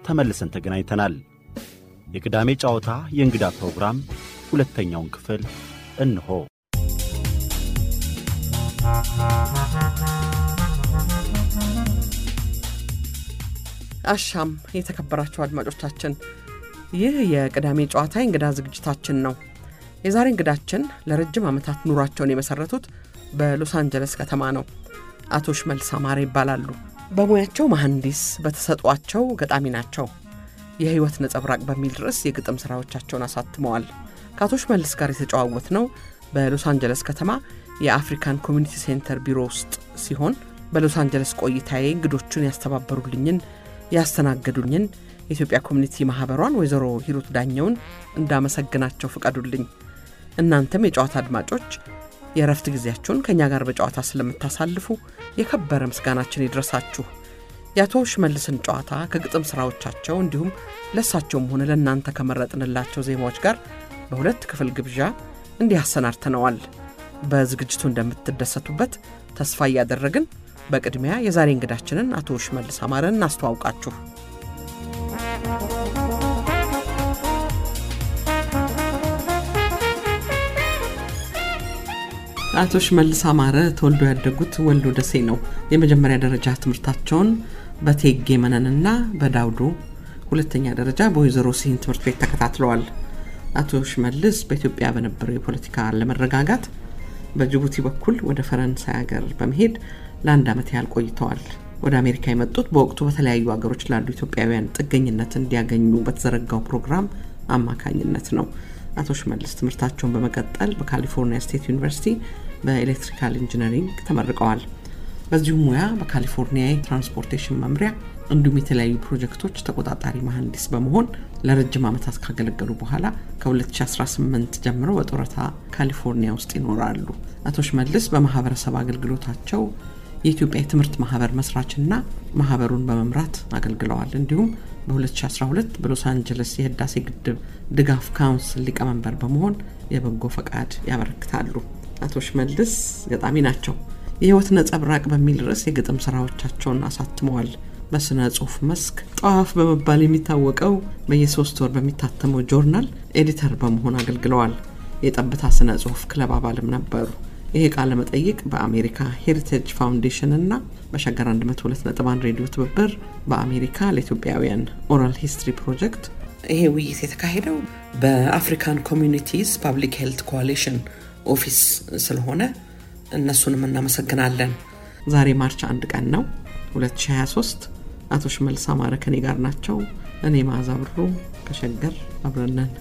ተመልሰን ተገናኝተናል። የቅዳሜ ጨዋታ የእንግዳ ፕሮግራም ሁለተኛውን ክፍል እንሆ። አሻም የተከበራችሁ አድማጮቻችን፣ ይህ የቅዳሜ ጨዋታ የእንግዳ ዝግጅታችን ነው። የዛሬ እንግዳችን ለረጅም ዓመታት ኑሯቸውን የመሠረቱት በሎስ አንጀለስ ከተማ ነው። አቶ ሽመልስ አማረ ይባላሉ። በሙያቸው መሐንዲስ፣ በተሰጧቸው ገጣሚ ናቸው። የሕይወት ነጸብራቅ በሚል ርዕስ የግጥም ሥራዎቻቸውን አሳትመዋል። ከአቶ ሽመልስ ጋር የተጨዋወት ነው በሎስ አንጀለስ ከተማ የአፍሪካን ኮሚኒቲ ሴንተር ቢሮ ውስጥ ሲሆን በሎስ አንጀለስ ቆይታዬ እንግዶቹን ያስተባበሩልኝን ያስተናገዱኝን የኢትዮጵያ ኮሚኒቲ ማኅበሯን ወይዘሮ ሂሩት ዳኘውን እንዳመሰግናቸው ፍቀዱልኝ። እናንተም የጨዋታ አድማጮች የእረፍት ጊዜያችሁን ከእኛ ጋር በጨዋታ ስለምታሳልፉ የከበረ ምስጋናችን ይድረሳችሁ። የአቶ ሽመልስን ጨዋታ ከግጥም ሥራዎቻቸው እንዲሁም ለእሳቸውም ሆነ ለእናንተ ከመረጥንላቸው ዜማዎች ጋር በሁለት ክፍል ግብዣ እንዲህ አሰናድተነዋል። በዝግጅቱ እንደምትደሰቱበት ተስፋ እያደረግን በቅድሚያ የዛሬ እንግዳችንን አቶ ሽመልስ አማረን እናስተዋውቃችሁ። አቶ ሽመልስ አማረ ተወልዶ ያደጉት ወልዶ ደሴ ነው። የመጀመሪያ ደረጃ ትምህርታቸውን በቴጌ መነንና በዳውዶ ሁለተኛ ደረጃ በወይዘሮ ሲሂን ትምህርት ቤት ተከታትለዋል። አቶ ሽመልስ በኢትዮጵያ በነበረው የፖለቲካ አለመረጋጋት በጅቡቲ በኩል ወደ ፈረንሳይ ሀገር በመሄድ ለአንድ ዓመት ያህል ቆይተዋል። ወደ አሜሪካ የመጡት በወቅቱ በተለያዩ ሀገሮች ላሉ ኢትዮጵያውያን ጥገኝነት እንዲያገኙ በተዘረጋው ፕሮግራም አማካኝነት ነው። አቶ ሽመልስ ትምህርታቸውን በመቀጠል በካሊፎርኒያ ስቴት ዩኒቨርሲቲ በኤሌክትሪካል ኢንጂነሪንግ ተመርቀዋል። በዚሁም ሙያ በካሊፎርኒያ የትራንስፖርቴሽን መምሪያ እንዲሁም የተለያዩ ፕሮጀክቶች ተቆጣጣሪ መሐንዲስ በመሆን ለረጅም ዓመታት ካገለገሉ በኋላ ከ2018 ጀምሮ በጡረታ ካሊፎርኒያ ውስጥ ይኖራሉ። አቶ ሽመልስ በማህበረሰብ አገልግሎታቸው የኢትዮጵያ የትምህርት ማህበር መስራችና ማህበሩን በመምራት አገልግለዋል። እንዲሁም በ2012 በሎስ አንጀለስ የህዳሴ ግድብ ድጋፍ ካውንስል ሊቀመንበር በመሆን የበጎ ፈቃድ ያበረክታሉ። አቶ ሽመልስ ገጣሚ ናቸው። የህይወት ነጸብራቅ በሚል ርዕስ የግጥም ስራዎቻቸውን አሳትመዋል። በስነ ጽሁፍ መስክ ጠዋፍ በመባል የሚታወቀው በየሶስት ወር በሚታተመው ጆርናል ኤዲተር በመሆን አገልግለዋል። የጠብታ ስነ ጽሁፍ ክለብ አባልም ነበሩ። ይሄ ቃለ መጠይቅ በአሜሪካ ሄሪቴጅ ፋውንዴሽን እና በሸገር 102.1 ሬዲዮ ትብብር በአሜሪካ ለኢትዮጵያውያን ኦራል ሂስትሪ ፕሮጀክት ይሄ ውይይት የተካሄደው በአፍሪካን ኮሚዩኒቲስ ፓብሊክ ሄልት ኮalition ኦፊስ ስለሆነ እነሱንም እናመሰግናለን። ዛሬ ማርች አንድ ቀን ነው 2023። አቶ ሽመልስ አማረ ከኔ ጋር ናቸው። እኔ መዓዛ ብሩ ከሸገር አብረነን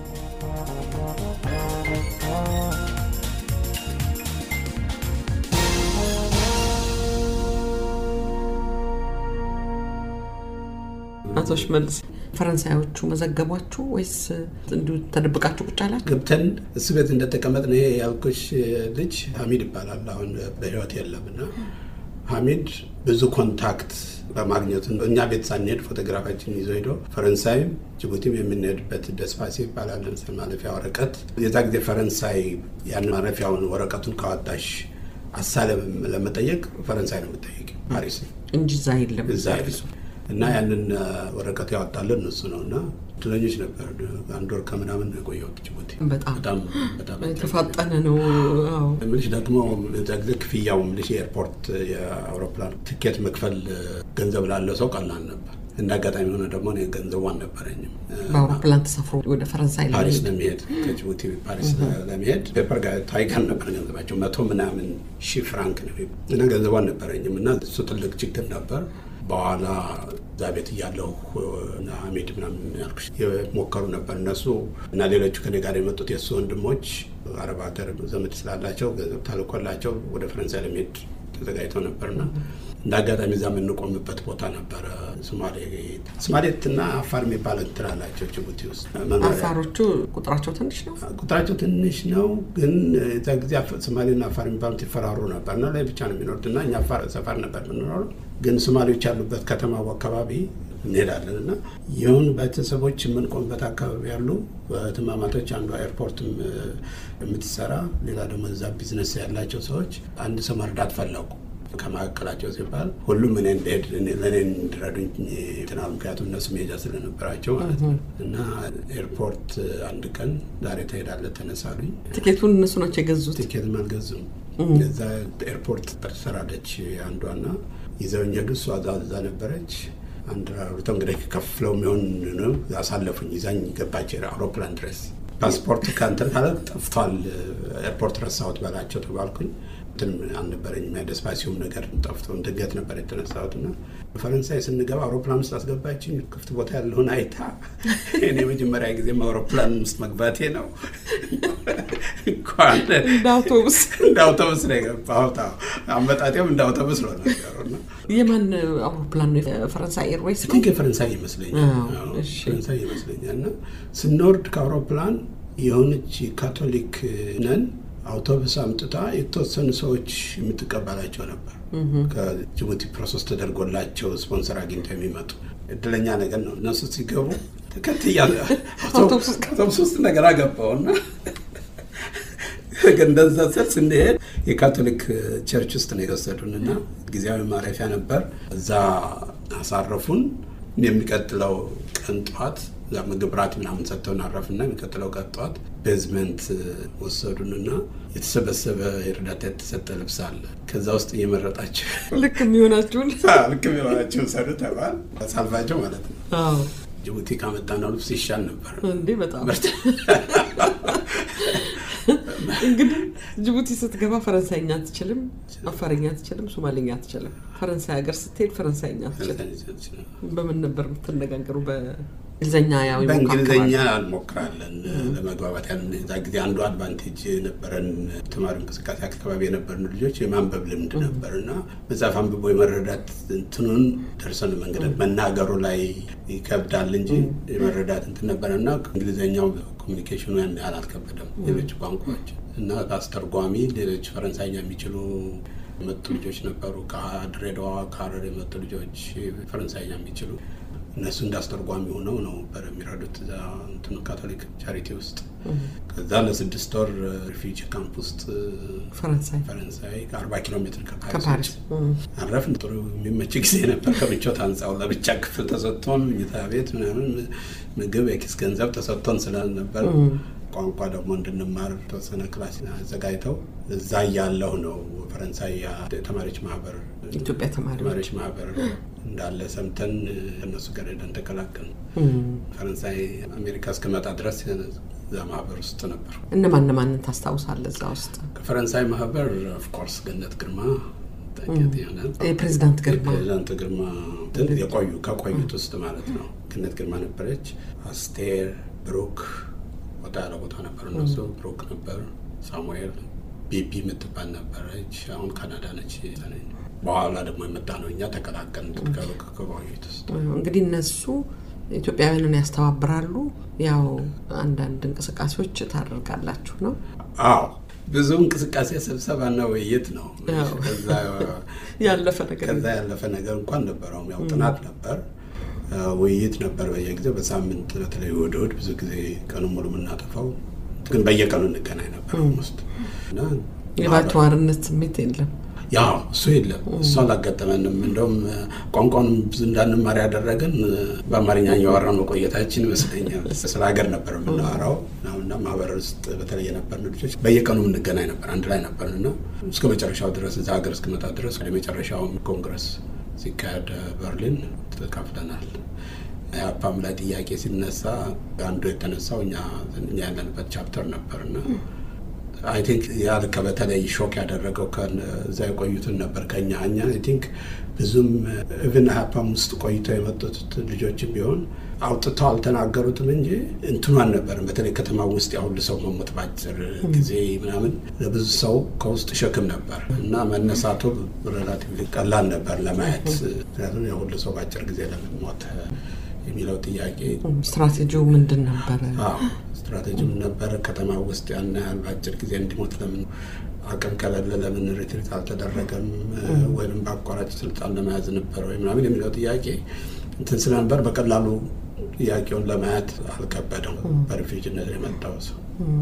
አቶ ሽመልስ ፈረንሳዮቹ መዘገቧችሁ ወይስ እንዲሁ ተደብቃችሁ ቁጭ አላችሁ? ገብተን እሱ ቤት እንደተቀመጥን ይሄ ያልኩሽ ልጅ ሀሚድ ይባላል። አሁን በህይወት የለም እና ሀሚድ ብዙ ኮንታክት በማግኘቱ እኛ ቤት ሳንሄድ ፎቶግራፋችን ይዞ ሄዶ ፈረንሳይም ጅቡቲም የምንሄድበት ደስፓሲ ይባላል ማለፊያ ወረቀት። የዛ ጊዜ ፈረንሳይ ያን ማረፊያውን ወረቀቱን ካወጣሽ አሳለም ለመጠየቅ ፈረንሳይ ነው የምጠየቅ ፓሪስ እንጂ እዛ የለም እዛ እና ያንን ወረቀት ያወጣልን እሱ ነው እና እድለኞች ነበር። አንድ ወር ከምናምን ነው የቆየሁት ጅቡቲ። በጣም በጣም የተፋጠነ ነው። ምልሽ ደግሞ እዛ ጊዜ ክፍያው ምልሽ የኤርፖርት የአውሮፕላን ትኬት መክፈል ገንዘብ ላለው ሰው ቀላል ነበር። እንደ አጋጣሚ ሆነ ደግሞ እኔ ገንዘቡ አልነበረኝም። በአውሮፕላን ተሳፍሮ ወደ ፈረንሳይ ፓሪስ ለመሄድ ከጅቡቲ ፓሪስ ለመሄድ ፔፐር ጋር ታይገር ነበር ገንዘባቸው መቶ ምናምን ሺህ ፍራንክ ነው እና ገንዘቡ አልነበረኝም እና እሱ ትልቅ ችግር ነበር። በኋላ እዛ ቤት እያለሁ ሀሚድ ምናምን ያልኩሽ የሞከሩ ነበር እነሱ እና ሌሎቹ ከኔ ጋር የመጡት የእሱ ወንድሞች አረብ ሀገር ዘመድ ስላላቸው ገንዘብ ታልኮላቸው ወደ ፈረንሳይ ለመሄድ ተዘጋጅተው ነበርና እንደ አጋጣሚ እዛ የምንቆምበት ቦታ ነበረ። ሶማሌትና አፋር የሚባል እንትን አላቸው ጅቡቲ ውስጥ። አፋሮቹ ቁጥራቸው ትንሽ ነው። ቁጥራቸው ትንሽ ነው፣ ግን እዛ ጊዜ ሶማሌና አፋር የሚባሉት ይፈራሩ ነበር እና ላይ ብቻ ነው የሚኖሩት እና እኛ ሰፈር ነበር የምንኖረው ግን ሶማሌዎች ያሉበት ከተማው አካባቢ እንሄዳለን እና ይሁን ቤተሰቦች የምንቆምበት አካባቢ ያሉ ትማማቶች አንዷ ኤርፖርትም የምትሰራ ሌላ ደግሞ እዛ ቢዝነስ ያላቸው ሰዎች አንድ ሰው መርዳት ፈለጉ ከመካከላቸው ሲባል ሁሉም እኔ እንደሄድ ለእኔ እንዲረዱኝ ትናል። ምክንያቱም እነሱ መሄጃ ስለነበራቸው ማለት ነው። እና ኤርፖርት አንድ ቀን ዛሬ ትሄዳለህ ተነሳሉኝ። ትኬቱን እነሱ ናቸው የገዙት። ትኬትም አልገዙም። እዛ ኤርፖርት ትሰራለች አንዷና ይዘውኝ ሄዱ። እሷ እዛ ነበረች። አንድ ራሩቶ እንግዲህ ከፍለው የሚሆን ነው ያሳለፉኝ። ይዛኝ ገባች አውሮፕላን ድረስ ፓስፖርት ከእንትን ካለ ጠፍቷል፣ ኤርፖርት ረሳሁት በላቸው ተባልኩኝ። እንትን አልነበረኝም ደስፓሲውም ነገር ጠፍቶ ድንገት ነበር የተነሳሁት እና ፈረንሳይ ስንገባ አውሮፕላን ውስጥ አስገባችኝ። ክፍት ቦታ ያለውን አይታ እኔ የመጀመሪያ ጊዜም አውሮፕላን ውስጥ መግባቴ ነው። እንኳን እንደ አውቶቡስ እንደ አውቶቡስ ነው የገባሁት። አመጣጤም እንደ አውቶቡስ ነው ነገሩ። የማን አውሮፕላን ነው? ፈረንሳይ ኤርዌይስ ቲንክ የፈረንሳይ ይመስለኛል። ፈረንሳይ ይመስለኛል። እና ስንወርድ ከአውሮፕላን የሆነች ካቶሊክ ነን አውቶቡስ አምጥታ የተወሰኑ ሰዎች የምትቀበላቸው ነበር። ከጅቡቲ ፕሮሰስ ተደርጎላቸው ስፖንሰር አግኝተው የሚመጡ እድለኛ ነገር ነው። እነሱ ሲገቡ ተከትያ አውቶቡስ ውስጥ ነገር አገባውና እንደዛ ስል ስንሄድ የካቶሊክ ቸርች ውስጥ ነው የወሰዱን እና ጊዜያዊ ማረፊያ ነበር። እዛ አሳረፉን። የሚቀጥለው ቀን ጠዋት እዛ ምግብ ራት ምናምን ሰጥተውን አረፍና የሚቀጥለው ቀን ጠዋት ቤዝመንት ወሰዱንና የተሰበሰበ የእርዳታ የተሰጠ ልብስ አለ። ከዛ ውስጥ እየመረጣቸው ልክ የሚሆናችሁን ልክ የሚሆናቸው ሰዱ ተባል ሳልፋቸው ማለት ነው። ጅቡቲ ካመጣነው ልብስ ይሻል ነበር እንዴ በጣም እንግዲህ ጅቡቲ ስትገባ ፈረንሳይኛ አትችልም፣ አፋርኛ አትችልም፣ ሶማሌኛ አትችልም። ፈረንሳይ ሀገር ስትሄድ ፈረንሳይኛ አትችልም። በምን ነበር የምትነጋገሩ? በእንግሊዝኛ ያው በእንግሊዝኛ እንሞክራለን ለመግባባት። ያን እዛ ጊዜ አንዱ አድቫንቴጅ የነበረን ተማሪ እንቅስቃሴ አካባቢ የነበርን ልጆች የማንበብ ልምድ ነበር እና መጽሐፍ አንብቦ የመረዳት እንትኑን ደርሰን መንገድ መናገሩ ላይ ይከብዳል እንጂ የመረዳት እንትን ነበረ እና እንግሊዝኛው ኮሚኒኬሽኑ ያን ያህል አልከበደም። ሌሎች ቋንቋዎች እና አስተርጓሚ ሌሎች ፈረንሳይኛ የሚችሉ የመጡ ልጆች ነበሩ። ከድሬዳዋ ከሀረር የመጡ ልጆች ፈረንሳይኛ የሚችሉ እነሱ እንዳስተርጓሚ ሆነው ነው ነበር የሚረዱት እዛ እንትኑ ካቶሊክ ቻሪቲ ውስጥ። ከዛ ለስድስት ወር ሪፊጂ ካምፕ ውስጥ ፈረንሳይ ፈረንሳይ ከአርባ ኪሎ ሜትር ከፓሪስ አረፍን። ጥሩ የሚመች ጊዜ ነበር። ከምቾት አንጻው ለብቻ ክፍል ተሰጥቶን መኝታ ቤት ምናምን ምግብ የኪስ ገንዘብ ተሰጥቶን ስላልነበር ቋንቋ ደግሞ እንድንማር ተወሰነ ክላስ አዘጋጅተው እዛ እያለሁ ነው ፈረንሳይ ተማሪዎች ማህበር ኢትዮጵያ ተማሪዎች ማህበር እንዳለ ሰምተን እነሱ ጋር ሄደን ተቀላቀልን። ፈረንሳይ አሜሪካ እስክመጣ ድረስ እዛ ማህበር ውስጥ ነበር። እነማን እነማንን ታስታውሳለህ እዛ ውስጥ? ከፈረንሳይ ማህበር ኦፍኮርስ ገነት ግርማ ይሆናል። የፕሬዚዳንት ግርማ ፕሬዚዳንት ግርማ የቆዩ ከቆዩት ውስጥ ማለት ነው። ገነት ግርማ ነበረች። አስቴር ብሩክ ወጣ ያለ ቦታ ነበር። እነሱ ብሩክ ነበር፣ ሳሙኤል ቤቢ የምትባል ነበረች። አሁን ካናዳ ነች። በኋላ ደግሞ የመጣ ነው እኛ ተቀላቀልን ከቆዩት ውስጥ እንግዲህ እነሱ ኢትዮጵያውያንን ያስተባብራሉ። ያው አንዳንድ እንቅስቃሴዎች ታደርጋላችሁ ነው? አዎ ብዙ እንቅስቃሴ ስብሰባና ውይይት ነው። ያለፈ ነገር ከዛ ያለፈ ነገር እንኳን ነበረውም ያው ጥናት ነበር ውይይት ነበር በየጊዜው በሳምንት በተለይ እሑድ እሑድ ብዙ ጊዜ ቀኑን ሙሉ የምናጠፋው ግን በየቀኑ እንገናኝ ነበር ውስጥ እና የባለተዋርነት ስሜት የለም። ያ እሱ የለም። እሱ አላጋጠመንም። እንደውም ቋንቋውን ብዙ እንዳንማር ያደረገን በአማርኛ እያወራን መቆየታችን ይመስለኛል። ስለ ሀገር ነበር የምናወራው እና ማህበር ውስጥ በተለይ የነበርን ልጆች በየቀኑ የምንገናኝ ነበር፣ አንድ ላይ ነበርን እና እስከ መጨረሻው ድረስ እዛ ሀገር እስክመጣ ድረስ ወደ መጨረሻውም ኮንግረስ ሲካሄድ በርሊን ተካፍለናል። የአፓም ላይ ጥያቄ ሲነሳ አንዱ የተነሳው እኛ ያለንበት ቻፕተር ነበርና አይ ቲንክ ያልከ በተለይ ሾክ ያደረገው ከዛ የቆዩትን ነበር ከኛ እኛ አይ ቲንክ ብዙም ኢቭን ሀፓም ውስጥ ቆይተው የመጡት ልጆችም ቢሆን አውጥተው አልተናገሩትም እንጂ እንትኑ አልነበርም። በተለይ ከተማ ውስጥ ያሁሉ ሰው መሞት በአጭር ጊዜ ምናምን ለብዙ ሰው ከውስጥ ሸክም ነበር እና መነሳቱ ሬላቲቭሊ ቀላል ነበር ለማየት። ምክንያቱም የሁሉ ሰው በአጭር ጊዜ ለምን ሞተ የሚለው ጥያቄ ስትራቴጂው ምንድን ነበረ? ስትራቴጂ ነበረ። ከተማ ውስጥ ያን ያህል በአጭር ጊዜ እንዲሞት ለምን አቅም ከሌለ ለምን ሪትሪት አልተደረገም? ወይም በአቋራጭ ስልጣን ለመያዝ ነበረ ወይ ምናምን የሚለው ጥያቄ እንትን ስለነበር በቀላሉ ጥያቄውን ለማየት አልከበደው። በሪፊውጅነት የመጣው ሰው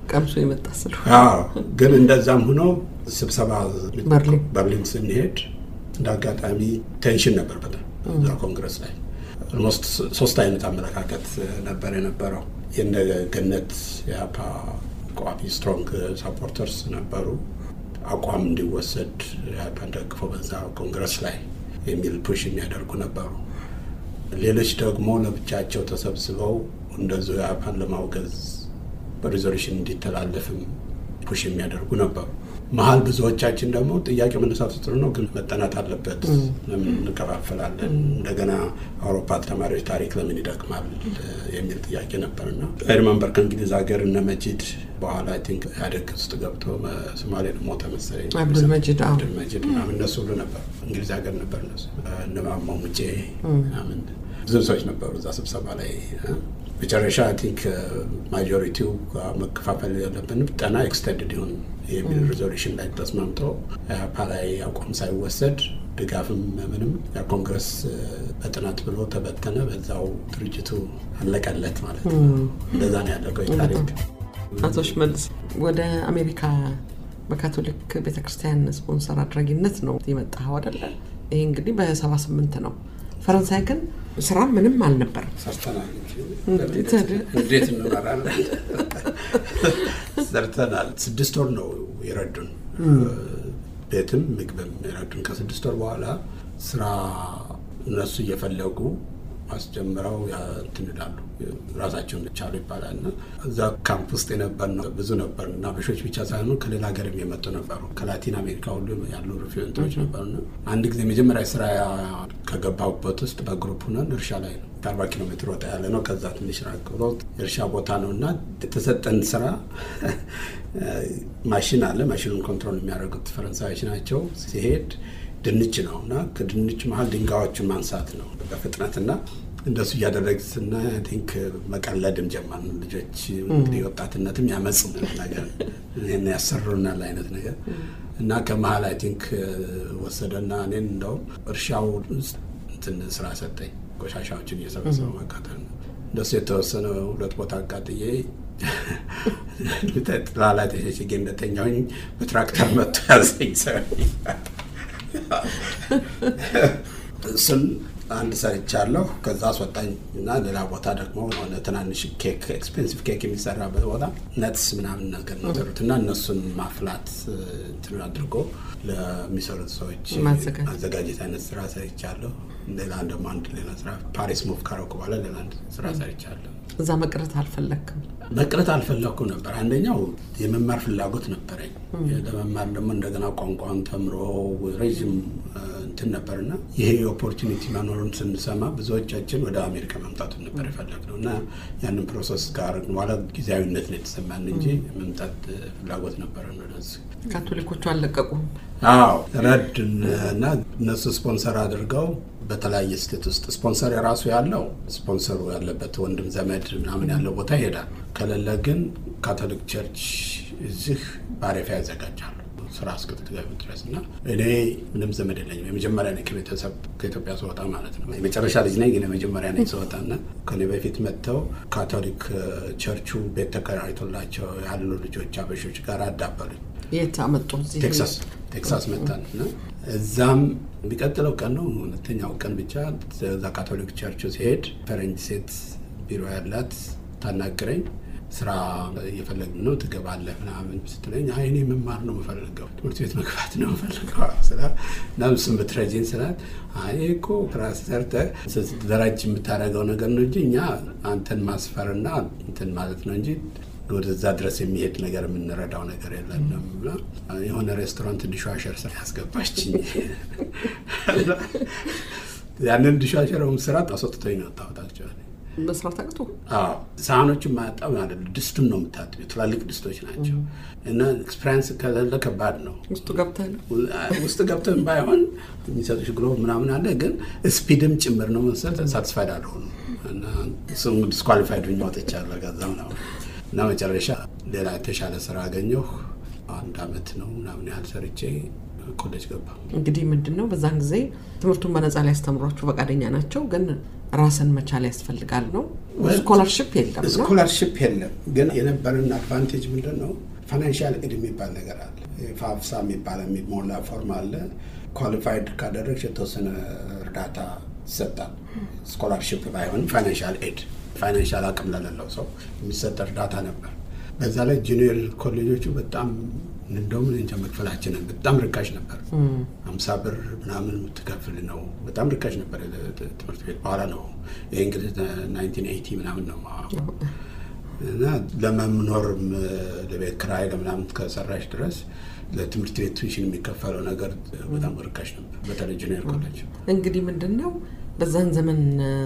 ቀምሶ የመጣ ስለሆነ አዎ ግን እንደዛም ሆኖ ስብሰባ በርሊን በርሊን ስንሄድ እንደ አጋጣሚ ቴንሽን ነበር በጣም እዛ ኮንግረስ ላይ ኦልሞስት ሶስት አይነት አመለካከት ነበር የነበረው። የእነ ገነት የአፓ ቋሚ ስትሮንግ ሳፖርተርስ ነበሩ። አቋም እንዲወሰድ የአፓን ደግፈው በዛ ኮንግረስ ላይ የሚል ፑሽ የሚያደርጉ ነበሩ። ሌሎች ደግሞ ለብቻቸው ተሰብስበው እንደዚሁ የአፓን ለማውገዝ በሪዞሉሽን እንዲተላለፍም ፑሽ የሚያደርጉ ነበሩ። መሀል ብዙዎቻችን ደግሞ ጥያቄ መነሳቱ ጥሩ ነው፣ ግን መጠናት አለበት። ለምን እንከፋፈላለን? እንደገና አውሮፓ ተማሪዎች ታሪክ ለምን ይደክማል የሚል ጥያቄ ነበርና ሪመንበር ከእንግሊዝ ሀገር እነ መጂድ በኋላ አይ ቲንክ ኢህአዴግ ውስጥ ገብቶ ሶማሌ ደግሞ መሰለኝ አብዱልመጂድ አዎ። አብዱልመጂድ ምናምን እነሱ ሁሉ ነበር እንግሊዝ ሀገር ነበር እነሱ እነ ማሞ ሙጬ ምናምን ብዙ ሰዎች ነበሩ እዛ ስብሰባ ላይ መጨረሻ አይ ቲንክ ማጆሪቲው መከፋፈል ያለብን ጠና ኤክስቴንድድ ይሁን የሚል ሪዞሉሽን ላይ ተስማምቶ ኢህአፓ ላይ አቋም ሳይወሰድ ድጋፍም ምንም ያ ኮንግረስ በጥናት ብሎ ተበተነ። በዛው ድርጅቱ አለቀለት ማለት ነው። እንደዛ ነው ያለቀው ታሪክ። አቶ ሽመልስ ወደ አሜሪካ በካቶሊክ ቤተክርስቲያን ስፖንሰር አድራጊነት ነው የመጣኸው አይደለ? ይሄ እንግዲህ በሰባ ስምንት ነው። ፈረንሳይ ግን ስራ ምንም አልነበረም። ሰርተናል እንዴት ታዲያ? እንዴት እንኖራለን? ሰርተናል። ስድስት ወር ነው የረዱን፣ ቤትም ምግብም የረዱን። ከስድስት ወር በኋላ ስራ እነሱ እየፈለጉ አስጀምረው እንትን ይላሉ ራሳቸውን ቻሉ ይባላል። እና እዛ ካምፕ ውስጥ የነበር ነው ብዙ ነበር እና በሾች ብቻ ሳይሆኑ ከሌላ ሀገርም የመጡ ነበሩ። ከላቲን አሜሪካ ሁሉ ያሉ ሪፊውንቶች ነበሩ። እና አንድ ጊዜ መጀመሪያ ስራ ከገባሁበት ውስጥ በግሩፕ ሁነን እርሻ ላይ ነው ከአርባ ኪሎ ሜትር ወጣ ያለ ነው። ከዛ ትንሽ ራቅ ብሎ የእርሻ ቦታ ነው እና የተሰጠን ስራ ማሽን አለ። ማሽኑን ኮንትሮል የሚያደርጉት ፈረንሳዮች ናቸው። ሲሄድ ድንች ነው እና ከድንች መሀል ድንጋዮችን ማንሳት ነው በፍጥነት እና እንደሱ እያደረግ ስና ቲንክ መቀለድም ጀመርን። ልጆች እንግዲህ ወጣትነትም ያመጽ ነገር ይህን ያሰሩናል አይነት ነገር እና ከመሀል አይ ቲንክ ወሰደና እኔን እንደውም እርሻው ውስጥ እንትን ስራ ሰጠኝ። ቆሻሻዎችን እየሰበሰበ ማቃጠል ነው። እንደሱ የተወሰነ ሁለት ቦታ አቃጥዬ ጥላ ላይ ተሸሽጌ እንደተኛሁኝ በትራክተር መጥቶ ያዘኝ ሰው እሱን አንድ ሰርቻለሁ። ከዛ አስወጣኝ እና ሌላ ቦታ ደግሞ ሆነ ትናንሽ ኬክ ኤክስፔንሲቭ ኬክ የሚሰራበት ቦታ ነትስ ምናምን ነገር ነው ሰሩት እና እነሱን ማፍላት እንትን አድርጎ ለሚሰሩት ሰዎች ማዘጋጀት። ማዘጋጀት አይነት ስራ ሰርቻለሁ። ሌላ ደግሞ አንድ ሌላ ስራ ፓሪስ ሙቭ ካረኩ በኋላ ሌላ አንድ ስራ ሰርቻለሁ። እዛ መቅረት አልፈለግክም? መቅረት አልፈለኩም ነበር። አንደኛው የመማር ፍላጎት ነበረኝ። ለመማር ደግሞ እንደገና ቋንቋን ተምሮ ረዥም እንትን ነበርና ይሄ ኦፖርቹኒቲ መኖሩን ስንሰማ ብዙዎቻችን ወደ አሜሪካ መምጣቱን ነበር የፈለግነው እና ያንን ፕሮሰስ ጋር በኋላ ጊዜያዊነት ነው የተሰማን እንጂ መምጣት ፍላጎት ነበረን ወደዚህ። ካቶሊኮቹ አልለቀቁም። አዎ ረድ እና እነሱ ስፖንሰር አድርገው በተለያየ ስቴት ውስጥ ስፖንሰር የራሱ ያለው ስፖንሰሩ ያለበት ወንድም ዘመድ ምናምን ያለው ቦታ ይሄዳል። ከሌለ ግን ካቶሊክ ቸርች እዚህ ማረፊያ ያዘጋጃሉ ስራ እስክትገቢ ድረስ እና እኔ ምንም ዘመድ የለኝም። የመጀመሪያ ነኝ ከቤተሰብ ከኢትዮጵያ ስወጣ ማለት ነው። የመጨረሻ ልጅ ነኝ ግን የመጀመሪያ ነኝ ስወጣ እና ከኔ በፊት መጥተው ካቶሊክ ቸርቹ ቤት ተከራይቶላቸው ያሉ ልጆች አበሾች ጋር አዳበሉኝ። የት አመጡ? እዚህ ቴክሳስ ቴክሳስ መጣን እና እዛም የሚቀጥለው ቀን ነው ሁለተኛው ቀን ብቻ እዛ ካቶሊክ ቸርች ሲሄድ ፈረንጅ ሴት ቢሮ ያላት ታናግረኝ ስራ እየፈለግን ነው ትገባለህ ምናምን ስትለኝ አይ እኔ መማር ነው የምፈልገው ትምህርት ቤት መግባት ነው የምፈልገው ስላት እና እሱን ብትረጂኝ ስላት አይ እኮ ራስ ሰርተህ ስትደራጅ የምታደርገው ነገር ነው እንጂ እኛ አንተን ማስፈርና እንትን ማለት ነው እንጂ ወደዛ ድረስ የሚሄድ ነገር የምንረዳው ነገር የለንም ብላ የሆነ ሬስቶራንት ዲሽዋሸር ስራ ያስገባችኝ። ያንን ዲሽዋሸረውም ስራ አስወጥቶኝ ነው የወጣሁት። አክቹዋሊ መስራት አቅቶ አዎ ሳህኖችን ማያጣው ማለት ድስቱን ነው የምታጥቢው። ትላልቅ ድስቶች ናቸው እና ኤክስፔሪንስ ከሌለ ከባድ ነው። ውስጡ ገብተህ ነው ውስጥ ገብተን ባይሆን የሚሰጡሽ ግሎቭ ምናምን አለ፣ ግን ስፒድም ጭምር ነው መሰል ሳትስፋይድ አልሆኑም እና እሱም ዲስኳሊፋይድ ሆኜ ወጥቻለሁ። ከዛ ምናምን እና መጨረሻ ሌላ የተሻለ ስራ አገኘሁ። አንድ አመት ነው ምናምን ያህል ሰርቼ ኮሌጅ ገባ። እንግዲህ ምንድን ነው በዛን ጊዜ ትምህርቱን በነፃ ሊያስተምሯችሁ ፈቃደኛ ናቸው፣ ግን ራስን መቻል ያስፈልጋል ነው። ስኮላርሽፕ የለም ነው። ስኮላርሽፕ የለም። ግን የነበረን አድቫንቴጅ ምንድን ነው? ፋይናንሻል ኤድ የሚባል ነገር አለ። ፋፍሳ የሚባል የሚሞላ ፎርም አለ። ኳሊፋይድ ካደረግሽ የተወሰነ እርዳታ ይሰጣል። ስኮላርሽፕ ባይሆንም ፋይናንሻል ኤድ ፋይናንሻል አቅም ለሌለው ሰው የሚሰጥ እርዳታ ነበር። በዛ ላይ ጁኒየር ኮሌጆቹ በጣም እንደውም እንጃ መክፈላችንን በጣም ርካሽ ነበር። አምሳ ብር ምናምን የምትከፍል ነው። በጣም ርካሽ ነበር ትምህርት ቤት። በኋላ ነው ይህ እንግዲህ ናይንቲን ኤይቲ ምናምን ነው እና ለመኖርም ለቤት ክራይ ለምናምን ከሰራሽ ድረስ ለትምህርት ቤት ቱዊሽን የሚከፈለው ነገር በጣም ርካሽ ነበር፣ በተለይ ጁኒየር ኮሌጅ። እንግዲህ ምንድን ነው በዛን ዘመን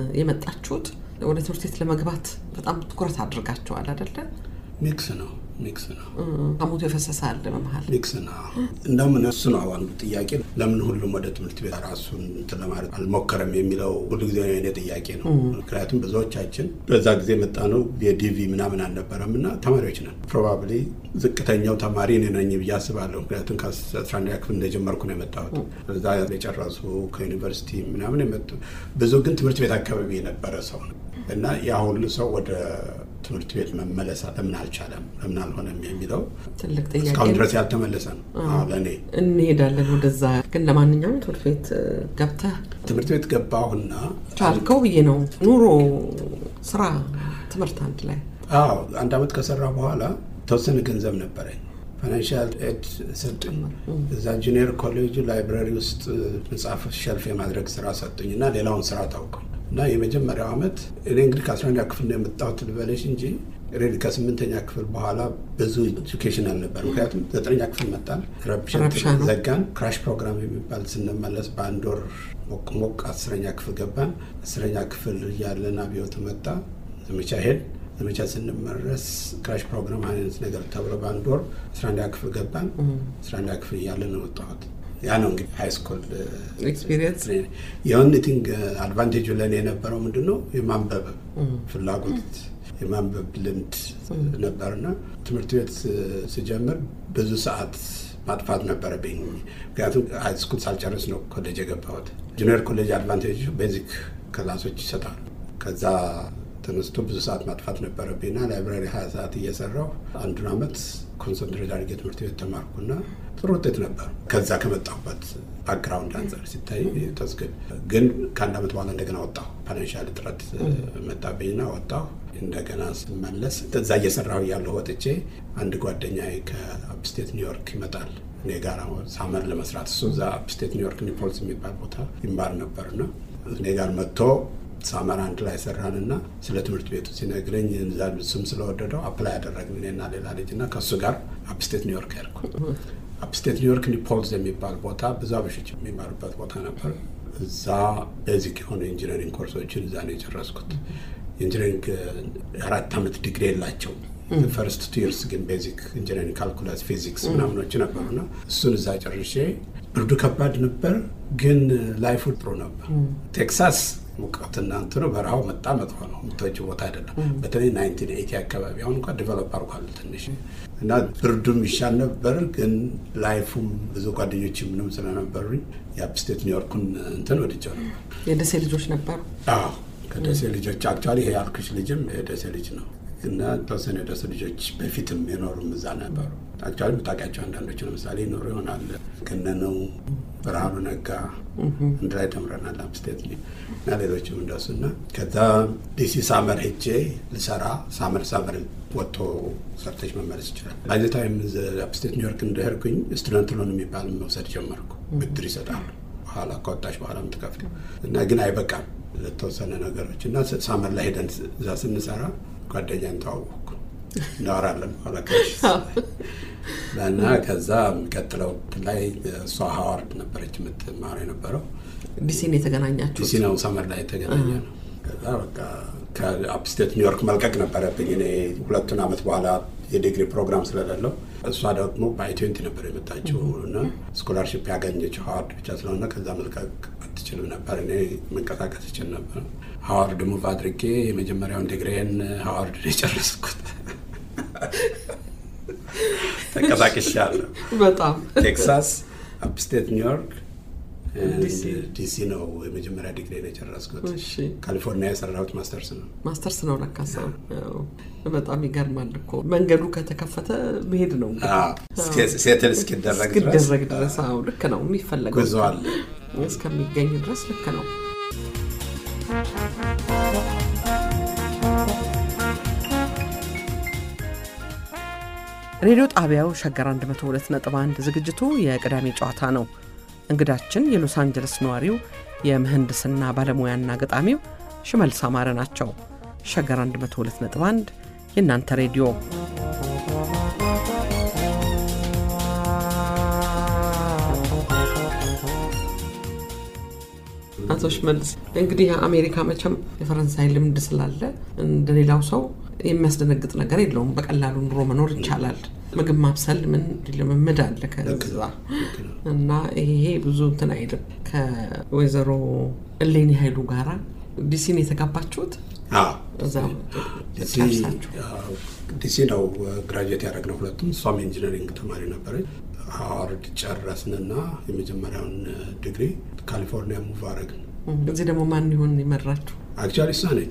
የመጣችሁት ወደ ትምህርት ቤት ለመግባት በጣም ትኩረት አድርጋችኋል አይደለ? ሚክስ ነው ሚክስ ነው ሐሞቱ የፈሰሰ አለ በመሀል ሚክስ ነው። እንደውም እሱ ነው አንዱ ጥያቄ፣ ለምን ሁሉም ወደ ትምህርት ቤት ራሱን እንትን ለማለት አልሞከረም የሚለው ሁሉ ጊዜ የኔ ጥያቄ ነው። ምክንያቱም ብዙዎቻችን በዛ ጊዜ መጣ ነው የዲቪ ምናምን አልነበረም እና ተማሪዎች ነን። ፕሮባብሊ ዝቅተኛው ተማሪ እኔ ነኝ ብዬ አስባለሁ። ምክንያቱም ከአስራ አንደኛ ክፍል እንደጀመርኩ ነው የመጣሁት። እዛ የጨረሱ ከዩኒቨርሲቲ ምናምን የመጡ ብዙ ግን ትምህርት ቤት አካባቢ የነበረ ሰው ነው እና ያ ሁሉ ሰው ወደ ትምህርት ቤት መመለስ ለምን አልቻለም ለምን አልሆነም የሚለው ትልቅ ጥያቄ እስካሁን ነው። ድረስ ያልተመለሰ ነው ለእኔ። እንሄዳለን ወደዛ። ግን ለማንኛውም ትምህርት ቤት ገብተህ ትምህርት ቤት ገባሁና ቻልከው ብዬ ነው። ኑሮ፣ ስራ፣ ትምህርት አንድ ላይ አዎ አንድ አመት ከሰራ በኋላ ተወሰነ ገንዘብ ነበረኝ። ፋይናንሻል ኤድ ሰጡኝ። እዛ ጁኒየር ኮሌጅ ላይብራሪ ውስጥ መጽሐፍ ሸልፍ የማድረግ ስራ ሰጡኝ እና ሌላውን ስራ ታውቀው እና የመጀመሪያው አመት እኔ እንግዲህ ከአስረኛ ክፍል ነው የመጣሁት ልበለሽ እንጂ ሬዲ ከስምንተኛ ክፍል በኋላ ብዙ ኤጁኬሽን አልነበር። ምክንያቱም ዘጠነኛ ክፍል መጣን፣ ረብሻ ረብሻ ነው። ዘጋን። ክራሽ ፕሮግራም የሚባል ስንመለስ በአንድ ወር ሞቅ ሞቅ አስረኛ ክፍል ገባን። አስረኛ ክፍል እያለን አብዮት መጣ፣ ዘመቻ ሄድ ዘመቻ ስንመረስ ክራሽ ፕሮግራም አይነት ነገር ተብሎ በአንድ ወር አስራ አንደኛ ክፍል ገባን። አስራ አንደኛ ክፍል እያለን ነው ወጣሁት። ያ ነው እንግዲህ ሃይ ስኩል ኤክስፒሪየንስ የኦንሊቲንግ አድቫንቴጁ ለእኔ የነበረው ምንድን ነው የማንበብ ፍላጎት የማንበብ ልምድ ነበርና ትምህርት ቤት ስጀምር ብዙ ሰዓት ማጥፋት ነበረብኝ። ምክንያቱም ሃይ ስኩል ሳልጨርስ ነው ኮሌጅ የገባሁት። ጁኒየር ኮሌጅ አድቫንቴጅ ቤዚክ ክላሶች ይሰጣሉ። ከዛ ተነስቶ ብዙ ሰዓት ማጥፋት ነበረብኝና ላይብራሪ ሀያ ሰዓት እየሰራሁ አንዱን አመት ኮንሰንትሬት አድርጌ ትምህርት ቤት ተማርኩና ጥሩ ውጤት ነበር። ከዛ ከመጣሁበት ባክግራውንድ አንጻር ሲታይ ተስግን ግን ከአንድ አመት በኋላ እንደገና ወጣሁ። ፋይናንሻል እጥረት መጣብኝና ወጣሁ። እንደገና ስመለስ እዛ እየሰራሁ እያለሁ ወጥቼ አንድ ጓደኛ ከአፕስቴት ኒውዮርክ ይመጣል እኔ ጋር ሳመር ለመስራት እሱ እዛ አፕስቴት ኒውዮርክ ኒፖልስ የሚባል ቦታ ይማር ነበርና እኔ ጋር መጥቶ ሳመር አንድ ላይ ሰራንና ስለ ትምህርት ቤቱ ሲነግረኝ እዛ እሱም ስለወደደው አፕላይ ያደረግን እኔና ሌላ ልጅ እና ከእሱ ጋር አፕስቴት ኒውዮርክ ያልኩ። አፕስቴት ኒውዮርክ ኒፖልስ የሚባል ቦታ ብዙ አበሾች የሚማሩበት ቦታ ነበር። እዛ ቤዚክ የሆኑ ኢንጂነሪንግ ኮርሶችን እዛ ነው የጨረስኩት። ኢንጂነሪንግ አራት ዓመት ዲግሪ የላቸው ፈርስት ቱ ይርስ ግን ቤዚክ ኢንጂነሪንግ ካልኩላስ፣ ፊዚክስ ምናምኖች ነበሩና እሱን እዛ ጨርሼ ብርዱ ከባድ ነበር፣ ግን ላይፉ ጥሩ ነበር። ቴክሳስ ሙቀትና እንትኑ በረሃው መጣ መጥፎ ነው። የምትወጪው ቦታ አይደለም። በተለይ ናይንቲን ኤይቲ አካባቢ አሁን እንኳ ዲቨሎፕ አድርጓል ትንሽ እና ብርዱም ይሻል ነበር፣ ግን ላይፉም ብዙ ጓደኞች ምንም ስለነበሩኝ የአፕስቴት ኒውዮርኩን እንትን ወድጀው ነበር። የደሴ ልጆች ነበሩ። አዎ ከደሴ ልጆች አክቹዋሊ ይሄ ያልኩሽ ልጅም የደሴ ልጅ ነው እና ተወሰነ የደሴ ልጆች በፊትም የኖሩም እዛ ነበሩ። አክቹዋሊ የምታውቂያቸው አንዳንዶች ለምሳሌ ይኖሩ ይሆናል። ገነነው፣ ብርሃኑ ነጋ አንድ ላይ ተምረናል አፕስቴት እና ሌሎችም እንደሱ እና ከዛ ዲሲ ሳመር ሄጄ ልሰራ ሳመር ሳመር ወጥቶ ሰርተች መመለስ ይችላል። ባይዘታይም አፕስቴት ኒውዮርክ እንደሄድኩኝ ስቱደንት ሎን የሚባል መውሰድ ጀመርኩ። ብድር ይሰጣሉ በኋላ ከወጣች በኋላ የምትከፍል እና ግን አይበቃም ለተወሰነ ነገሮች እና ሳመር ላይ ሄደን እዛ ስንሰራ ጓደኛን ተዋወቅኩ። እናወራለን በኋላ ከሽ እና ከዛ የሚቀጥለው ላይ እሷ ሀዋርድ ነበረች የምትማረው የነበረው ዲሲን የተገናኛችሁ ዲሲ ነው ሰመር ላይ የተገናኘ ነው። ከዛ በቃ ከአፕስቴት ኒውዮርክ መልቀቅ ነበረብኝ እኔ ሁለቱን ዓመት በኋላ የዲግሪ ፕሮግራም ስለሌለው እሷ ደግሞ በአይትዌንቲ ነበር የመጣችው እና ስኮላርሽፕ ያገኘችው ሀዋርድ ብቻ ስለሆነ ከዛ መልቀቅ አትችልም ነበር። እኔ መንቀሳቀስ እችል ነበር። ሀዋርድ ሙቭ አድርጌ የመጀመሪያውን ዲግሪን ሀዋርድ ነው የጨረስኩት። ተንቀሳቅሻለሁ። በጣም ቴክሳስ፣ አፕስቴት ኒውዮርክ፣ ዲሲ ነው የመጀመሪያ ዲግሪ ነው የጨረስኩት። እሺ ካሊፎርኒያ የሰራሁት ማስተርስ ነው። ማስተርስ ነው ለካ ሰው በጣም ይገርማል እኮ መንገዱ ከተከፈተ መሄድ ነው ሴትል እስኪደረግ ድረስ እስኪደረግ ድረስ አዎ ልክ ነው የሚፈለገው ጉዞ አለ። እስከሚገኝ ድረስ ልክ ነው ሬዲዮ ጣቢያው ሸገር 102.1 ዝግጅቱ የቅዳሜ ጨዋታ ነው እንግዳችን የሎስ አንጀለስ ነዋሪው የምህንድስና ባለሙያና ገጣሚው ሽመልስ አማረ ናቸው ሸገር 102.1 የእናንተ ሬዲዮ አቶ ሽመልስ እንግዲህ አሜሪካ መቼም የፈረንሳይ ልምድ ስላለ እንደሌላው ሰው የሚያስደነግጥ ነገር የለውም። በቀላሉ ኑሮ መኖር ይቻላል። ምግብ ማብሰል ምን ልምምድ አለ ከዛ እና ይሄ ብዙ እንትን አይልም። ከወይዘሮ እሌኒ ኃይሉ ጋራ ዲሲን የተጋባችሁት አዎ፣ እዛ ዲሲ ጨርሳችሁ አዎ፣ ዲሲ ነው ግራጁዌት ያደረግነው ሁለቱም። እሷም ኢንጂነሪንግ ተማሪ ነበረች። ሃዋርድ ጨረስንና የመጀመሪያውን ዲግሪ ካሊፎርኒያ ሙቭ አረግን። እዚህ ደግሞ ማን ይሆን የመራችሁ? አክቹዋሊ እሷ ነች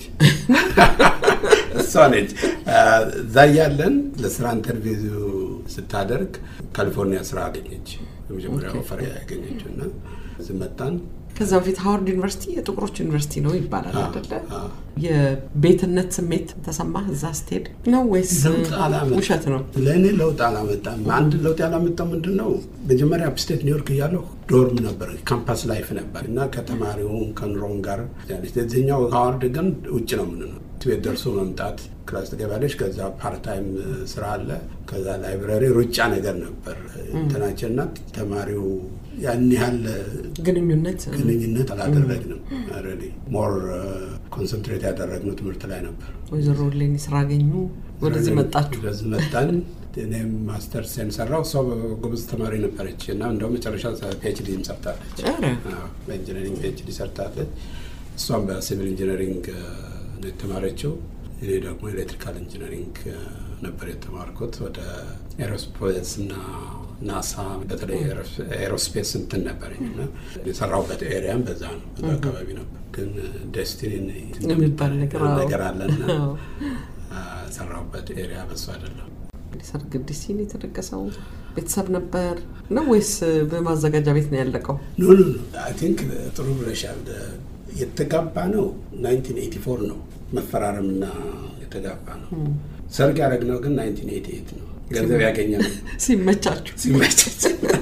እሷ ነች። እዛ እያለን ለስራ ኢንተርቪው ስታደርግ ካሊፎርኒያ ስራ አገኘች። የመጀመሪያ ኦፈር ያገኘችው እና እዚህ መጣን። ከዛ በፊት ሃዋርድ ዩኒቨርሲቲ የጥቁሮች ዩኒቨርሲቲ ነው ይባላል አይደለ? አዎ። የቤትነት ስሜት ተሰማህ እዛ ስትሄድ ነው ወይስ ለውጥ አላመጣም። ውሸት ነው? ለእኔ ለውጥ አላመጣም። አንድ ለውጥ ያላመጣው ምንድን ነው? መጀመሪያ አፕስቴት ኒውዮርክ እያለሁ ዶርም ነበር፣ ካምፓስ ላይፍ ነበር እና ከተማሪውም ከኑሮም ጋር እዚህኛው ሃዋርድ ግን ውጭ ነው የምንኖር። ቤት ደርሶ መምጣት ክላስ ትገባለች። ከዛ ፓርታይም ስራ አለ። ከዛ ላይብራሪ ሩጫ ነገር ነበር እንትናችን እና ተማሪው ያን ያህል ግንኙነት ግንኙነት አላደረግንም። ኦልሬዲ ሞር ኮንሰንትሬት ያደረግነው ትምህርት ላይ ነበር። ወይዘሮ ሌኒ ስራ አገኙ፣ ወደዚህ መጣችሁ። ወደዚህ መጣን። እኔም ማስተር ሴን ሰራው። እሷ ጎበዝ ተማሪ ነበረች እና እንደው መጨረሻ ፒኤችዲም ሰርታለች። ኧረ አዎ፣ በኢንጂነሪንግ ፒኤችዲ ሰርታለች። እሷም በሲቪል ኢንጂነሪንግ ነው የተማረችው። እኔ ደግሞ ኤሌክትሪካል ኢንጂነሪንግ ነበር የተማርኩት። ወደ ኤሮስፔስ እና ናሳ በተለይ ኤሮስፔስ እንትን ነበረኝ እና የሰራሁበት ኤሪያም በዛ ነው፣ በዛ አካባቢ ነበር። ግን ዴስቲኒ የሚባል ነገር አዎ። ነገር አለና አዎ። ሰራሁበት ኤሪያ በሱ አይደለም። እንግዲህ ሰርግ ዲሲን የተደገሰው ቤተሰብ ነበር ነው ወይስ በማዘጋጃ ቤት ነው ያለቀው? ኖ ኖ ኖ አይ ቲንክ ጥሩ ብለሻል። የተጋባ ነው 1984 ነው መፈራረምና የተጋባ ነው። ሰርግ ያደረግነው ግን 1988 ነው። ገንዘብ ያገኘ ነው ሲመቻችሁ ሲመቸት።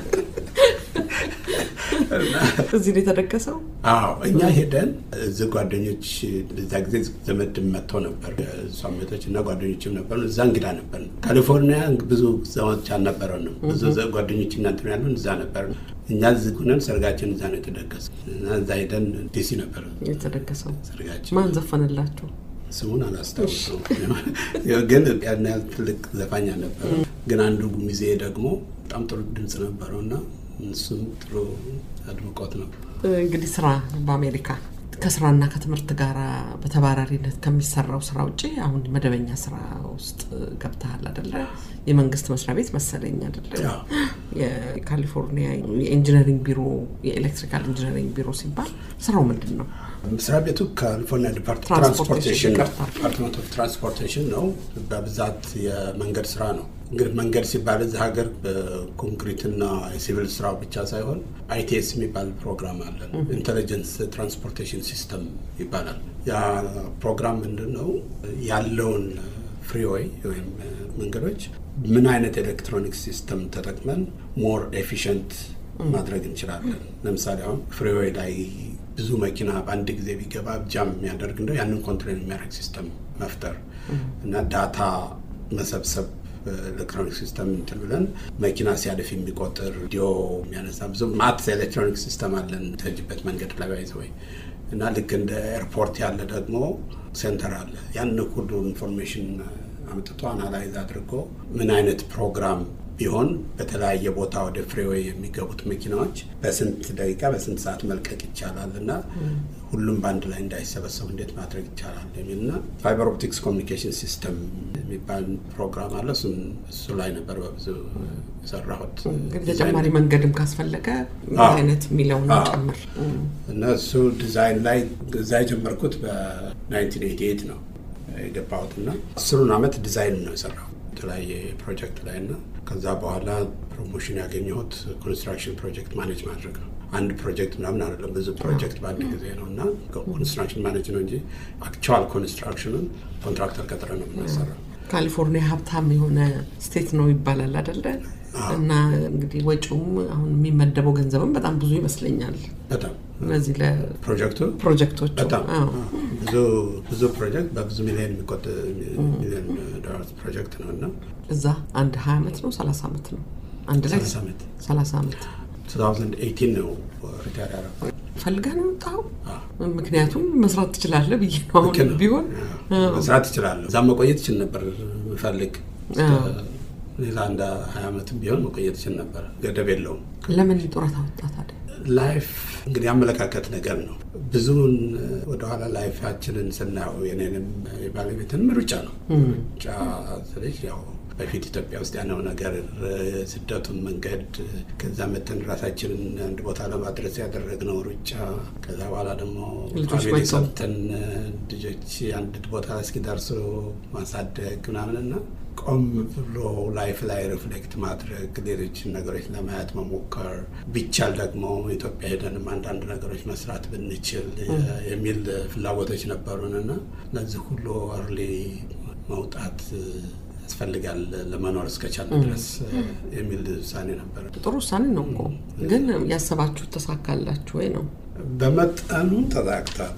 እዚህ ነው የተደገሰው? አዎ እኛ ሄደን እዚህ ጓደኞች እዛ ጊዜ ዘመድ መጥተው ነበር። እሷም ቤቶች እና ጓደኞችም ነበሩ። እዛ እንግዳ ነበር። ካሊፎርኒያ ብዙ ዘመዶች አልነበረንም። ብዙ ዘ- ጓደኞች እናንት ያሉን እዛ ነበር። እኛ እዚህ ሆነን ሰርጋችን እዛ ነው የተደገሰ እና እዛ ሄደን ዲሲ ነበር የተደገሰው ሰርጋችን። ማን ዘፈነላችሁ? ስሙን አላስታውሰው ግን ያን ያህል ትልቅ ዘፋኝ አልነበረ። ግን አንዱ ሚዜ ደግሞ በጣም ጥሩ ድምፅ ነበረው እና እሱም ጥሩ አድምቆት ነበር። እንግዲህ ስራ በአሜሪካ ከስራና ከትምህርት ጋር በተባራሪነት ከሚሰራው ስራ ውጭ አሁን መደበኛ ስራ ውስጥ ገብተሃል አደለ? የመንግስት መስሪያ ቤት መሰለኝ አደለ? አዎ። የካሊፎርኒያ የኢንጂነሪንግ ቢሮ የኤሌክትሪካል ኢንጂነሪንግ ቢሮ ሲባል ስራው ምንድን ነው? መስሪያ ቤቱ ካሊፎርኒያ ዲፓርት- ትራንስፖርቴሽን ትራንስፖርቴሽን ነው። ይቅርታ። ዲፓርትመንት ኦፍ ትራንስፖርቴሽን ነው። በብዛት የመንገድ ስራ ነው። እንግዲህ መንገድ ሲባል እዚህ ሀገር በኮንክሪትና የሲቪል ስራ ብቻ ሳይሆን አይቲኤስ የሚባል ፕሮግራም አለን። ኢንቴሊጀንስ ትራንስፖርቴሽን ሲስተም ይባላል። ያ ፕሮግራም ምንድን ነው ያለውን ፍሪዌይ ወይም መንገዶች ምን አይነት ኤሌክትሮኒክ ሲስተም ተጠቅመን ሞር ኤፊሽንት ማድረግ እንችላለን። ለምሳሌ አሁን ፍሪዌይ ላይ ብዙ መኪና በአንድ ጊዜ ቢገባ ጃም የሚያደርግ እንደው ያንን ኮንትሮል የሚያደርግ ሲስተም መፍጠር እና ዳታ መሰብሰብ ኤሌክትሮኒክ ሲስተም እንትን ብለን መኪና ሲያልፍ የሚቆጥር ዲዮ የሚያነሳ ብዙ ማት ኤሌክትሮኒክ ሲስተም አለን ተጅበት መንገድ ላይ ባይዘ ወይ እና ልክ እንደ ኤርፖርት ያለ ደግሞ ሴንተር አለ። ያን ሁሉ ኢንፎርሜሽን አምጥቶ አናላይዝ አድርጎ ምን አይነት ፕሮግራም ቢሆን በተለያየ ቦታ ወደ ፍሬዌይ የሚገቡት መኪናዎች በስንት ደቂቃ በስንት ሰዓት መልቀቅ ይቻላል እና ሁሉም በአንድ ላይ እንዳይሰበሰቡ እንዴት ማድረግ ይቻላል የሚልና ፋይበር ኦፕቲክስ ኮሚኒኬሽን ሲስተም የሚባል ፕሮግራም አለ። እሱም እሱ ላይ ነበር በብዙ የሰራሁት። እንግዲህ ተጨማሪ መንገድም ካስፈለገ ምን አይነት የሚለውን ጨምር እና እሱ ዲዛይን ላይ እዛ የጀመርኩት በ1988 ነው የገባሁት እና አስሩን ዓመት ዲዛይን ነው የሰራሁት የተለያየ ፕሮጀክት ላይ እና ከዛ በኋላ ፕሮሞሽን ያገኘሁት ኮንስትራክሽን ፕሮጀክት ማኔጅ ማድረግ ነው። አንድ ፕሮጀክት ምናምን አይደለም፣ ብዙ ፕሮጀክት በአንድ ጊዜ ነው እና ኮንስትራክሽን ማኔጅ ነው እንጂ አክቹዋል ኮንስትራክሽኑን ኮንትራክተር ቀጥረ ነው የምናሰራው። ካሊፎርኒያ ሀብታም የሆነ ስቴት ነው ይባላል አደለ? እና እንግዲህ ወጪውም አሁን የሚመደበው ገንዘብም በጣም ብዙ ይመስለኛል። በጣም እነዚህ ፕሮጀክቱ ለፕሮጀክቶቹ በጣም ብዙ ብዙ ፕሮጀክት በብዙ ሚሊዮን የሚቆጠር ሚሊዮን ዶላር ፕሮጀክት ነው እና እዛ አንድ ሀያ ዓመት ነው ሰላሳ ዓመት ነው አንድ ላይ ሰላሳ ዓመት ሰላሳ ዓመት 2018 ነው ሪታር ያደረኩት። ፈልገህ ነው የወጣኸው? ምክንያቱም መስራት ትችላለህ ብዬ ነው። አሁን ልክ ነው። ቢሆን መስራት እችላለሁ። እዛም መቆየት እችል ነበር ምፈልግ ሌላ እንደ ሀያ ዓመትም ቢሆን መቆየት እችል ነበር። ገደብ የለውም። ለምን ጡረታ ወጣ ታዲያ? ላይፍ እንግዲህ አመለካከት ነገር ነው። ብዙውን ወደኋላ ላይፋችንን ስናየው የኔንም የባለቤትንም ሩጫ ነው። ሩጫ ስልሽ ያው በፊት ኢትዮጵያ ውስጥ ያለው ነገር ስደቱን መንገድ ከዛ መተን ራሳችንን አንድ ቦታ ለማድረስ ያደረግነው ሩጫ ከዛ በኋላ ደግሞ ልጆች ፋሚሊ መጥተው። ሰብተን ልጆች አንድ ቦታ እስኪደርሱ ማሳደግ ምናምንና ቆም ብሎ ላይፍ ላይ ሪፍሌክት ማድረግ ሌሎችን ነገሮች ለማየት መሞከር ቢቻል ደግሞ ኢትዮጵያ ሄደንም አንዳንድ ነገሮች መስራት ብንችል የሚል ፍላጎቶች ነበሩን እና ለዚህ ሁሉ እርሊ መውጣት ያስፈልጋል ለመኖር እስከቻለ ድረስ የሚል ውሳኔ ነበር። ጥሩ ውሳኔ ነው እኮ ግን ያሰባችሁ ተሳካላችሁ ወይ ነው? በመጠኑ ተሳክቷል።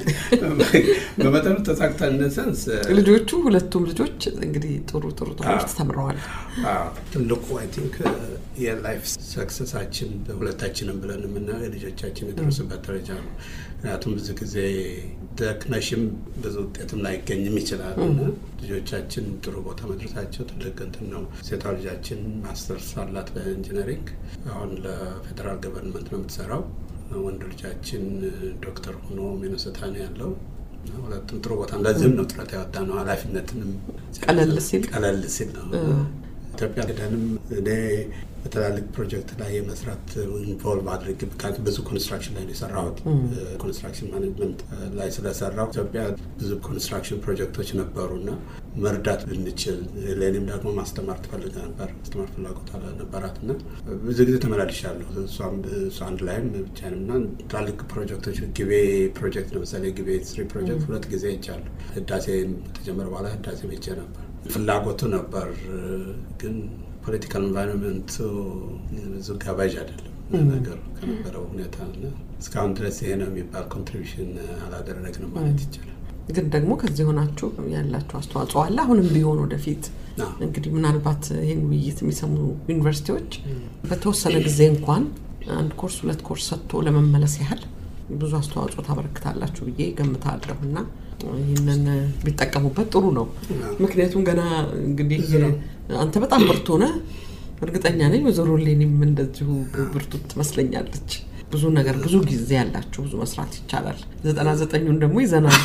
በመጠኑ ተሳክቷል። ነሰንስ ልጆቹ ሁለቱም ልጆች እንግዲህ ጥሩ ጥሩ ትምህርት ተምረዋል። ትልቁ አይ ቲንክ የላይፍ ሰክሰሳችን በሁለታችንም ብለን የምናየው የልጆቻችን የደረሱበት ደረጃ ነው። ምክንያቱም ብዙ ጊዜ ደክመሽም ብዙ ውጤትም ላይገኝም ይችላል እና ልጆቻችን ጥሩ ቦታ መድረሳቸው ትልቅ እንትን ነው። ሴቷ ልጃችን ማስተርስ አላት በኢንጂነሪንግ አሁን ለፌዴራል ገቨርንመንት ነው የምትሰራው። ወንድ ልጃችን ዶክተር ሆኖ ሚኒሶታ ነው ያለው። ሁለቱም ጥሩ ቦታ ለዚህም ነው ጥረት ያወጣ ነው። ኃላፊነትንም ቀለል ሲል ቀለል ሲል ነው ኢትዮጵያ ሄደንም እኔ በትላልቅ ፕሮጀክት ላይ የመስራት ኢንቮልቭ አድርግ ምክንያቱም ብዙ ኮንስትራክሽን ላይ ነው የሰራሁት። ኮንስትራክሽን ማኔጅመንት ላይ ስለሰራው ኢትዮጵያ ብዙ ኮንስትራክሽን ፕሮጀክቶች ነበሩ እና መርዳት ብንችል ለእኔም ደግሞ ማስተማር ትፈልግ ነበር። ማስተማር ፍላጎት ነበራት እና ብዙ ጊዜ ተመላልሻለሁ። እሷም እሷ አንድ ላይም ብቻንም እና ትላልቅ ፕሮጀክቶች ግቤ ፕሮጀክት ለምሳሌ ግቤ ስሪ ፕሮጀክት ሁለት ጊዜ ሄጃለሁ። ህዳሴ ከተጀመረ በኋላ ህዳሴ ሄጄ ነበር። ፍላጎቱ ነበር ግን ፖለቲካል ኤንቫይሮንመንቱ ብዙ ጋባዥ አይደለም ነገሩ ከነበረው ሁኔታ እና እስካሁን ድረስ ይሄ ነው የሚባል ኮንትሪቢሽን አላደረግንም ማለት ይቻላል። ግን ደግሞ ከዚህ ሆናችሁ ያላችሁ አስተዋጽኦ አለ። አሁንም ቢሆን ወደፊት እንግዲህ ምናልባት ይህን ውይይት የሚሰሙ ዩኒቨርሲቲዎች በተወሰነ ጊዜ እንኳን አንድ ኮርስ ሁለት ኮርስ ሰጥቶ ለመመለስ ያህል ብዙ አስተዋጽኦ ታበረክታላችሁ ብዬ ገምታለሁ እና ይህንን ቢጠቀሙበት ጥሩ ነው። ምክንያቱም ገና እንግዲህ አንተ በጣም ብርቱ ነህ፣ እርግጠኛ ነኝ ወይዘሮ ሌኒም እንደዚሁ ብርቱ ትመስለኛለች። ብዙ ነገር ብዙ ጊዜ ያላችሁ ብዙ መስራት ይቻላል። ዘጠና ዘጠኙን ደግሞ ይዘናል።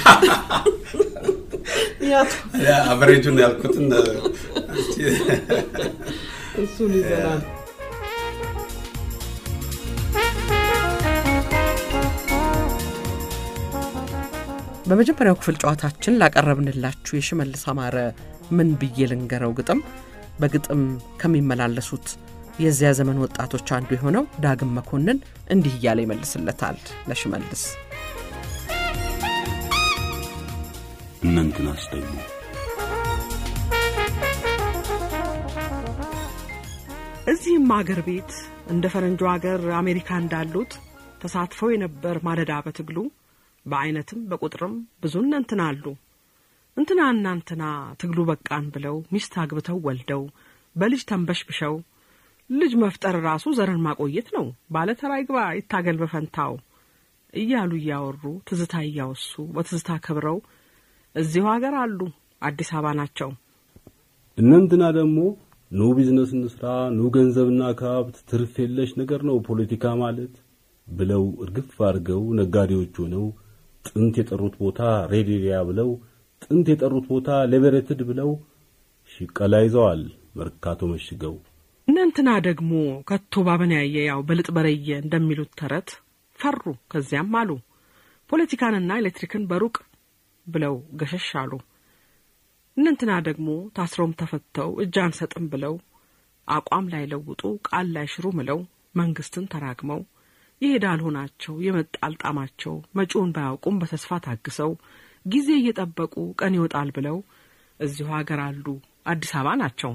አቨሬጁን ያልኩትን እሱን ይዘናል። በመጀመሪያው ክፍል ጨዋታችን ላቀረብንላችሁ የሽመልስ አማረ ምን ብዬ ልንገረው ግጥም በግጥም ከሚመላለሱት የዚያ ዘመን ወጣቶች አንዱ የሆነው ዳግም መኮንን እንዲህ እያለ ይመልስለታል ለሽመልስ። እነንትናስ ደግሞ እዚህም አገር ቤት እንደ ፈረንጆ አገር አሜሪካ እንዳሉት ተሳትፈው የነበር ማለዳ በትግሉ በአይነትም በቁጥርም ብዙ እነንትና አሉ። እንትና እናንትና ትግሉ በቃን ብለው ሚስት አግብተው ወልደው በልጅ ተንበሽብሸው ልጅ መፍጠር ራሱ ዘርን ማቆየት ነው። ባለ ተራ ይግባ ይታገል በፈንታው እያሉ እያወሩ ትዝታ እያወሱ በትዝታ ከብረው እዚሁ ሀገር አሉ። አዲስ አበባ ናቸው። እነንትና ደግሞ ኑ ቢዝነስ እንስራ፣ ኑ ገንዘብና ከሀብት ትርፍ የለሽ ነገር ነው ፖለቲካ ማለት ብለው እርግፍ አድርገው ነጋዴዎች ሆነው ጥንት የጠሩት ቦታ ሬዲሪያ ብለው ጥንት የጠሩት ቦታ ሊበሬትድ ብለው ሽቀላ ይዘዋል መርካቶ መሽገው። እነንትና ደግሞ ከቶ ባበናየ ያው በልጥ በረየ እንደሚሉት ተረት ፈሩ። ከዚያም አሉ ፖለቲካንና ኤሌክትሪክን በሩቅ ብለው ገሸሽ አሉ። እነንትና ደግሞ ታስረውም ተፈተው እጅ አንሰጥም ብለው አቋም ላይ ለውጡ ቃል ላይ ሽሩ ምለው መንግስትን ተራግመው ይሄድ አልሆናቸው የመጣ አልጣማቸው መጪውን ባያውቁም በተስፋ ታግሰው ጊዜ እየጠበቁ ቀን ይወጣል ብለው እዚሁ ሀገር አሉ አዲስ አበባ ናቸው።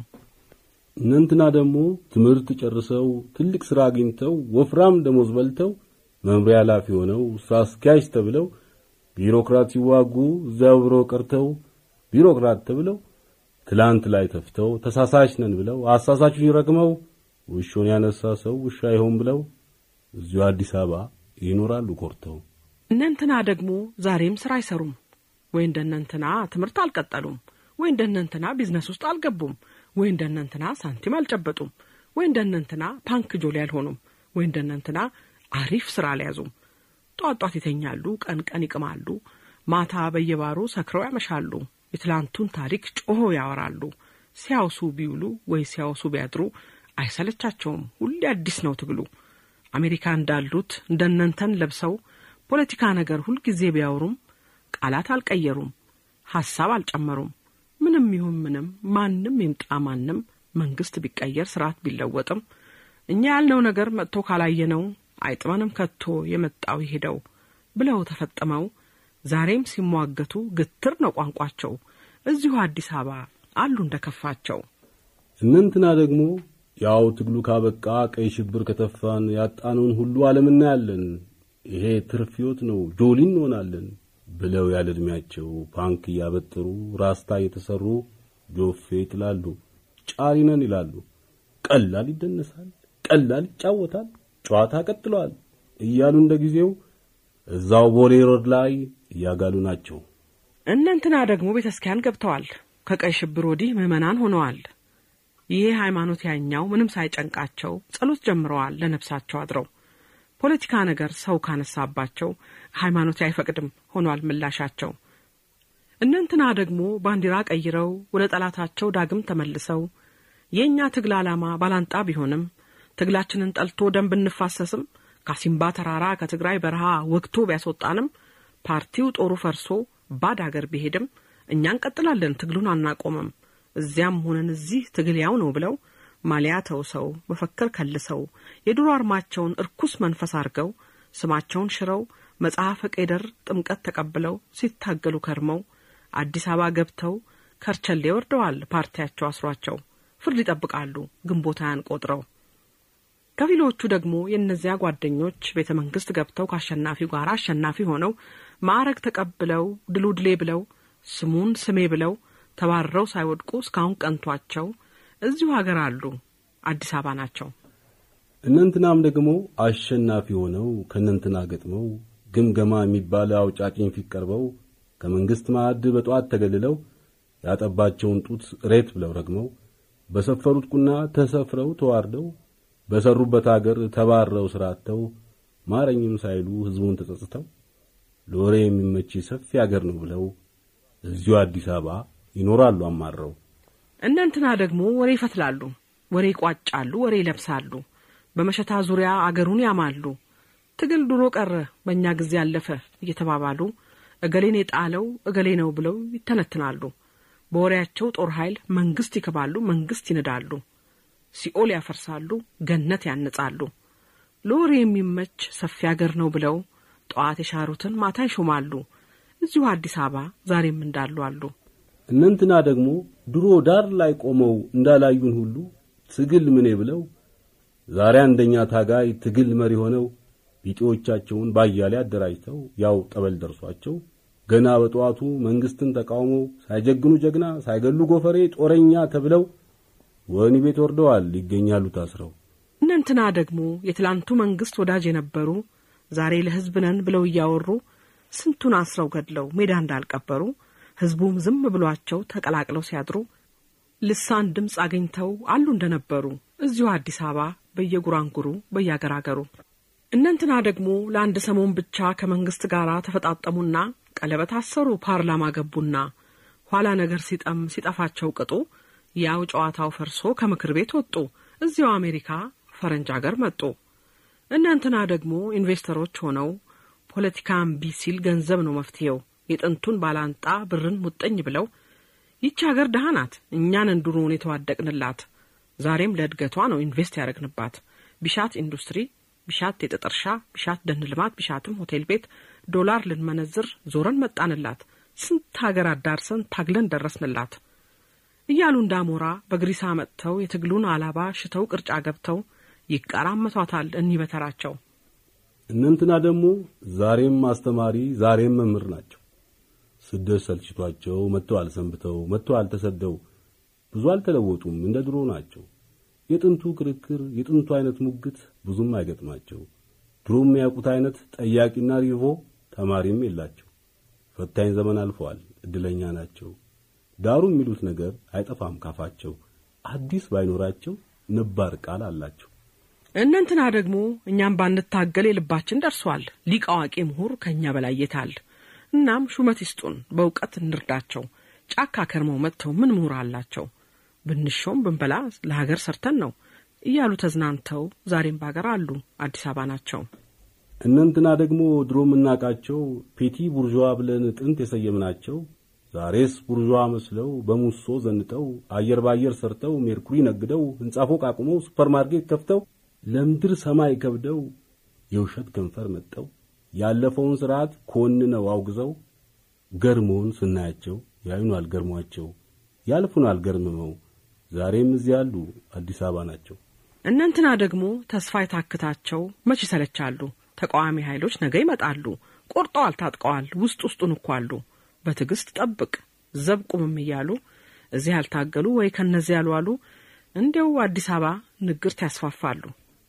እነንትና ደግሞ ትምህርት ጨርሰው ትልቅ ሥራ አግኝተው ወፍራም ደሞዝ በልተው መምሪያ ኃላፊ ሆነው ስራ አስኪያጅ ተብለው ቢሮክራት ሲዋጉ እዚያው ብሮ ቀርተው ቢሮክራት ተብለው ትላንት ላይ ተፍተው ተሳሳች ነን ብለው አሳሳቹን ረግመው ውሾን ያነሳ ሰው ውሻ ይሆን ብለው እዚሁ አዲስ አበባ ይኖራሉ ኮርተው። እነንትና ደግሞ ዛሬም ስራ አይሰሩም ወይ እንደነንትና ትምህርት አልቀጠሉም ወይ እንደነንትና ቢዝነስ ውስጥ አልገቡም ወይ እንደነንትና ሳንቲም አልጨበጡም ወይ እንደነንትና ፓንክ ጆሊ አልሆኑም ወይ እንደነንትና አሪፍ ስራ አልያዙም። ጧት ጧት ይተኛሉ፣ ቀን ቀን ይቅማሉ፣ ማታ በየባሩ ሰክረው ያመሻሉ። የትላንቱን ታሪክ ጮሆ ያወራሉ። ሲያውሱ ቢውሉ ወይ ሲያውሱ ቢያድሩ አይሰለቻቸውም። ሁሌ አዲስ ነው ትግሉ። አሜሪካ እንዳሉት እንደነንተን ለብሰው ፖለቲካ ነገር ሁልጊዜ ቢያወሩም ቃላት አልቀየሩም፣ ሐሳብ አልጨመሩም። ምንም ይሁን ምንም ማንም ይምጣ ማንም መንግስት ቢቀየር ስርዓት ቢለወጥም እኛ ያልነው ነገር መጥቶ ካላየነው አይጥመንም ከቶ የመጣው ይሄደው ብለው ተፈጥመው ዛሬም ሲሟገቱ ግትር ነው ቋንቋቸው። እዚሁ አዲስ አበባ አሉ እንደከፋቸው። እነንትና ደግሞ ያው ትግሉ ካበቃ ቀይ ሽብር ከተፋን ያጣነውን ሁሉ ዓለም እናያለን፣ ይሄ ትርፍ ሕይወት ነው ጆሊ እንሆናለን ብለው ያለ ዕድሜያቸው ፓንክ እያበጠሩ ራስታ እየተሰሩ ጆፌ ይጥላሉ፣ ጫሪ ነን ይላሉ። ቀላል ይደነሳል፣ ቀላል ይጫወታል፣ ጨዋታ ቀጥለዋል እያሉ እንደ ጊዜው እዛው ቦሌ ሮድ ላይ እያጋሉ ናቸው። እነንትና ደግሞ ቤተ ክርስቲያን ገብተዋል። ከቀይ ሽብር ወዲህ ምዕመናን ሆነዋል። ይሄ ሃይማኖት ያኛው ምንም ሳይጨንቃቸው ጸሎት ጀምረዋል ለነፍሳቸው አድረው። ፖለቲካ ነገር ሰው ካነሳባቸው ሃይማኖት አይፈቅድም ሆኗል ምላሻቸው። እነንትና ደግሞ ባንዲራ ቀይረው ወደ ጠላታቸው ዳግም ተመልሰው የእኛ ትግል ዓላማ ባላንጣ ቢሆንም ትግላችንን ጠልቶ ደም ብንፋሰስም ካሲምባ ተራራ ከትግራይ በረሃ ወግቶ ቢያስወጣንም ፓርቲው ጦሩ ፈርሶ ባድ አገር ቢሄድም እኛ እንቀጥላለን፣ ትግሉን አናቆምም። እዚያም ሆነን እዚህ ትግል ያው ነው ብለው ማሊያ ተውሰው መፈክር ከልሰው የድሮ አርማቸውን እርኩስ መንፈስ አድርገው ስማቸውን ሽረው መጽሐፈ ቄደር ጥምቀት ተቀብለው ሲታገሉ ከርመው አዲስ አበባ ገብተው ከርቸሌ ወርደዋል። ፓርቲያቸው አስሯቸው ፍርድ ይጠብቃሉ ግንቦት ሃያን ቆጥረው። ከፊሎቹ ደግሞ የእነዚያ ጓደኞች ቤተ መንግስት ገብተው ከአሸናፊው ጋር አሸናፊ ሆነው ማዕረግ ተቀብለው ድሉ ድሌ ብለው ስሙን ስሜ ብለው ተባረው ሳይወድቁ እስካሁን ቀንቷቸው እዚሁ ሀገር አሉ። አዲስ አበባ ናቸው። እነንትናም ደግሞ አሸናፊ ሆነው ከእነንትና ገጥመው ግምገማ የሚባል አውጫጭኝ ፊት ቀርበው ከመንግስት ማዕድ በጠዋት ተገልለው ያጠባቸውን ጡት ሬት ብለው ረግመው በሰፈሩት ቁና ተሰፍረው ተዋርደው በሰሩበት አገር ተባረው ስራተው ማረኝም ሳይሉ ህዝቡን ተጸጽተው ለወሬ የሚመች ሰፊ አገር ነው ብለው እዚሁ አዲስ አበባ ይኖራሉ አማረው። እነንትና ደግሞ ወሬ ይፈትላሉ፣ ወሬ ይቋጫሉ፣ ወሬ ይለብሳሉ። በመሸታ ዙሪያ አገሩን ያማሉ። ትግል ድሮ ቀረ በእኛ ጊዜ አለፈ እየተባባሉ እገሌን የጣለው እገሌ ነው ብለው ይተነትናሉ። በወሬያቸው ጦር ኃይል መንግስት ይክባሉ፣ መንግስት ይንዳሉ፣ ሲኦል ያፈርሳሉ፣ ገነት ያንጻሉ። ለወሬ የሚመች ሰፊ አገር ነው ብለው ጠዋት የሻሩትን ማታ ይሾማሉ። እዚሁ አዲስ አበባ ዛሬም እንዳሉ አሉ። እነንትና ደግሞ ድሮ ዳር ላይ ቆመው እንዳላዩን ሁሉ ትግል ምኔ ብለው ዛሬ አንደኛ ታጋይ ትግል መሪ ሆነው ቢጤዎቻቸውን ባያሌ አደራጅተው ያው ጠበል ደርሷቸው ገና በጠዋቱ መንግስትን ተቃውመው ሳይጀግኑ ጀግና ሳይገሉ ጎፈሬ ጦረኛ ተብለው ወህኒ ቤት ወርደዋል ይገኛሉ ታስረው። እነንትና ደግሞ የትላንቱ መንግስት ወዳጅ የነበሩ ዛሬ ለህዝብ ነን ብለው እያወሩ ስንቱን አስረው ገድለው ሜዳ እንዳልቀበሩ ህዝቡም ዝም ብሏቸው ተቀላቅለው ሲያድሩ ልሳን ድምፅ አግኝተው አሉ እንደነበሩ እዚሁ አዲስ አበባ በየጉራንጉሩ በያገራገሩ። እነንትና ደግሞ ለአንድ ሰሞን ብቻ ከመንግስት ጋር ተፈጣጠሙና ቀለበት አሰሩ፣ ፓርላማ ገቡና ኋላ ነገር ሲጠም ሲጠፋቸው ቅጡ ያው ጨዋታው ፈርሶ ከምክር ቤት ወጡ፣ እዚያው አሜሪካ ፈረንጅ አገር መጡ። እነንትና ደግሞ ኢንቨስተሮች ሆነው ፖለቲካ እምቢ ሲል ገንዘብ ነው መፍትሄው የጥንቱን ባላንጣ ብርን ሙጥኝ ብለው ይቺ ሀገር ደሃ ናት፣ እኛን እንዱሩን የተዋደቅንላት ዛሬም ለእድገቷ ነው ኢንቨስት ያደረግንባት። ቢሻት ኢንዱስትሪ፣ ቢሻት የጥጥ እርሻ፣ ቢሻት ደን ልማት፣ ቢሻትም ሆቴል ቤት ዶላር ልንመነዝር ዞረን መጣንላት። ስንት ሀገር አዳርሰን ታግለን ደረስንላት እያሉ እንዳሞራ በግሪሳ መጥተው የትግሉን አላባ ሽተው ቅርጫ ገብተው ይቀራመቷታል እኒህ በተራቸው። እነንትና ደግሞ ዛሬም አስተማሪ ዛሬም መምህር ናቸው። ስደት ሰልችቷቸው መጥተዋል ሰንብተው መጥተዋል ተሰደው ብዙ አልተለወጡም፣ እንደ ድሮ ናቸው። የጥንቱ ክርክር የጥንቱ አይነት ሙግት ብዙም አይገጥማቸው። ድሮ የሚያውቁት አይነት ጠያቂና ሪቮ ተማሪም የላቸው። ፈታኝ ዘመን አልፈዋል፣ እድለኛ ናቸው። ዳሩ የሚሉት ነገር አይጠፋም ካፋቸው። አዲስ ባይኖራቸው ነባር ቃል አላቸው። እነንትና ደግሞ እኛም ባንታገል የልባችን ደርሷል። ሊቅ አዋቂ ምሁር ከእኛ በላይ የታል? እናም ሹመት ይስጡን፣ በእውቀት እንርዳቸው። ጫካ ከርመው መጥተው ምን ምሁር አላቸው? ብንሾም ብንበላ ለሀገር ሰርተን ነው እያሉ ተዝናንተው ዛሬም ባገር አሉ፣ አዲስ አበባ ናቸው። እነንትና ደግሞ ድሮ የምናውቃቸው ፔቲ ቡርዥዋ ብለን ጥንት የሰየምናቸው ዛሬስ ቡርዥዋ መስለው በሙሶ ዘንጠው አየር ባየር ሰርተው ሜርኩሪ ነግደው ሕንጻ ፎቅ አቁመው ሱፐርማርኬት ከፍተው ለምድር ሰማይ ከብደው የውሸት ከንፈር መጠው ያለፈውን ስርዓት ኮንነው አውግዘው ገርሞን ስናያቸው ያዩናል ገርሟቸው ያልፉናል ገርምመው ዛሬም እዚህ ያሉ አዲስ አበባ ናቸው። እነንትና ደግሞ ተስፋ የታክታቸው መች ይሰለቻሉ። ተቃዋሚ ኃይሎች ነገ ይመጣሉ። ቆርጠዋል፣ ታጥቀዋል፣ ውስጥ ውስጡን እኮ አሉ። በትዕግስት ጠብቅ ዘብ ቁምም እያሉ እዚህ ያልታገሉ ወይ ከነዚህ ያሉ አሉ። እንዲያው አዲስ አበባ ንግርት ያስፋፋሉ።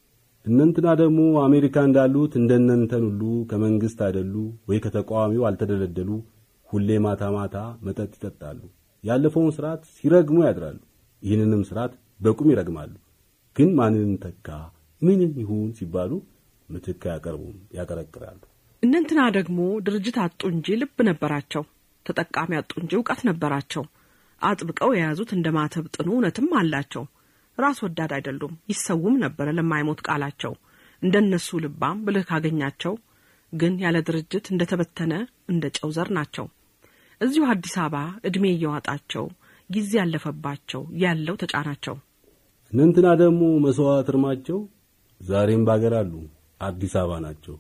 እነንትና ደግሞ አሜሪካ እንዳሉት እንደነንተን ሁሉ ከመንግስት አይደሉ ወይ ከተቃዋሚው አልተደለደሉ። ሁሌ ማታ ማታ መጠጥ ይጠጣሉ። ያለፈውን ስርዓት ሲረግሙ ያድራሉ። ይህንንም ስርዓት በቁም ይረግማሉ። ግን ማንንም ተካ ምንም ይሁን ሲባሉ ምትክ አያቀርቡም፣ ያቀረቅራሉ። እነንትና ደግሞ ድርጅት አጡ እንጂ ልብ ነበራቸው። ተጠቃሚ አጡ እንጂ እውቀት ነበራቸው። አጥብቀው የያዙት እንደ ማተብ ጥኑ እውነትም አላቸው። ራስ ወዳድ አይደሉም፣ ይሰውም ነበረ ለማይሞት ቃላቸው። እንደነሱ ልባም ብልህ ካገኛቸው ግን ያለ ድርጅት እንደ ተበተነ እንደ ጨው ዘር ናቸው። እዚሁ አዲስ አበባ ዕድሜ እየዋጣቸው ጊዜ ያለፈባቸው ያለው ተጫናቸው። እነንትና ደግሞ መስዋዕት እርማቸው ዛሬም ባገር አሉ አዲስ አበባ ናቸው።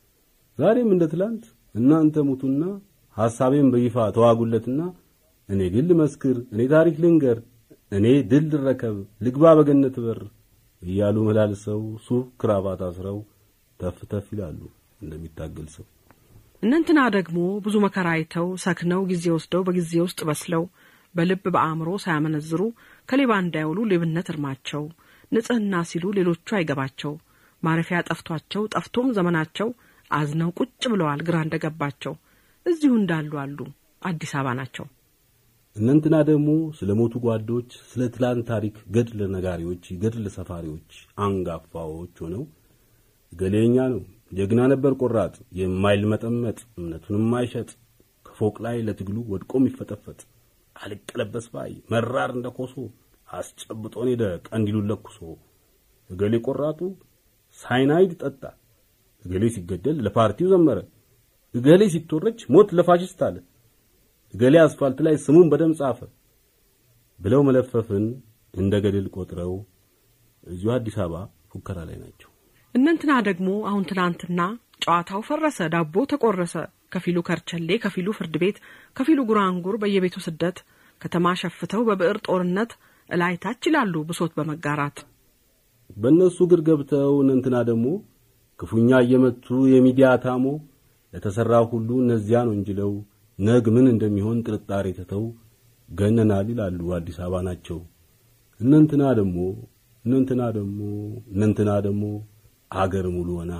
ዛሬም እንደ ትላንት እናንተ ሙቱና ሐሳቤን በይፋ ተዋጉለትና እኔ ግን ልመስክር፣ እኔ ታሪክ ልንገር፣ እኔ ድል ልረከብ፣ ልግባ በገነት በር እያሉ መላልሰው ሱፍ ክራባት አስረው ተፍ ተፍ ይላሉ እንደሚታገል ሰው። እነንትና ደግሞ ብዙ መከራ አይተው ሰክነው ጊዜ ወስደው በጊዜ ውስጥ በስለው በልብ በአእምሮ ሳያመነዝሩ ከሌባ እንዳይውሉ ሌብነት እርማቸው ንጽሕና ሲሉ ሌሎቹ አይገባቸው ማረፊያ ጠፍቷቸው ጠፍቶም ዘመናቸው አዝነው ቁጭ ብለዋል ግራ እንደገባቸው እዚሁ እንዳሉ አሉ አዲስ አበባ ናቸው። እነንትና ደግሞ ስለ ሞቱ ጓዶች፣ ስለ ትላንት ታሪክ ገድል ነጋሪዎች፣ ገድል ሰፋሪዎች አንጋፋዎች ሆነው ገሌኛ ነው ጀግና ነበር ቆራጥ የማይልመጠመጥ እምነቱን የማይሸጥ ከፎቅ ላይ ለትግሉ ወድቆ የሚፈጠፈጥ አልቀለበስ ባይ መራር እንደ ኮሶ አስጨብጦን ሄደ ቀንዲሉን ለኩሶ እገሌ ቆራጡ ሳይናይድ ጠጣ እገሌ ሲገደል ለፓርቲው ዘመረ እገሌ ሲቶረች ሞት ለፋሽስት አለ እገሌ አስፋልት ላይ ስሙን በደም ጻፈ ብለው መለፈፍን እንደ ገድል ቆጥረው እዚሁ አዲስ አበባ ፉከራ ላይ ናቸው። እነንትና ደግሞ አሁን ትናንትና ጨዋታው ፈረሰ፣ ዳቦ ተቆረሰ፣ ከፊሉ ከርቸሌ፣ ከፊሉ ፍርድ ቤት፣ ከፊሉ ጉራንጉር በየቤቱ ስደት ከተማ ሸፍተው በብዕር ጦርነት እላይ ታች ይላሉ ብሶት በመጋራት በእነሱ እግር ገብተው እነንትና ደግሞ ክፉኛ እየመቱ የሚዲያ ታሞ ለተሠራው ሁሉ እነዚያን ወንጅለው ነግ ምን እንደሚሆን ጥርጣሬ ትተው ገነናል ይላሉ አዲስ አበባ ናቸው። እነንትና ደግሞ እነንትና ደግሞ እነንትና ደግሞ አገር ሙሉ ሆና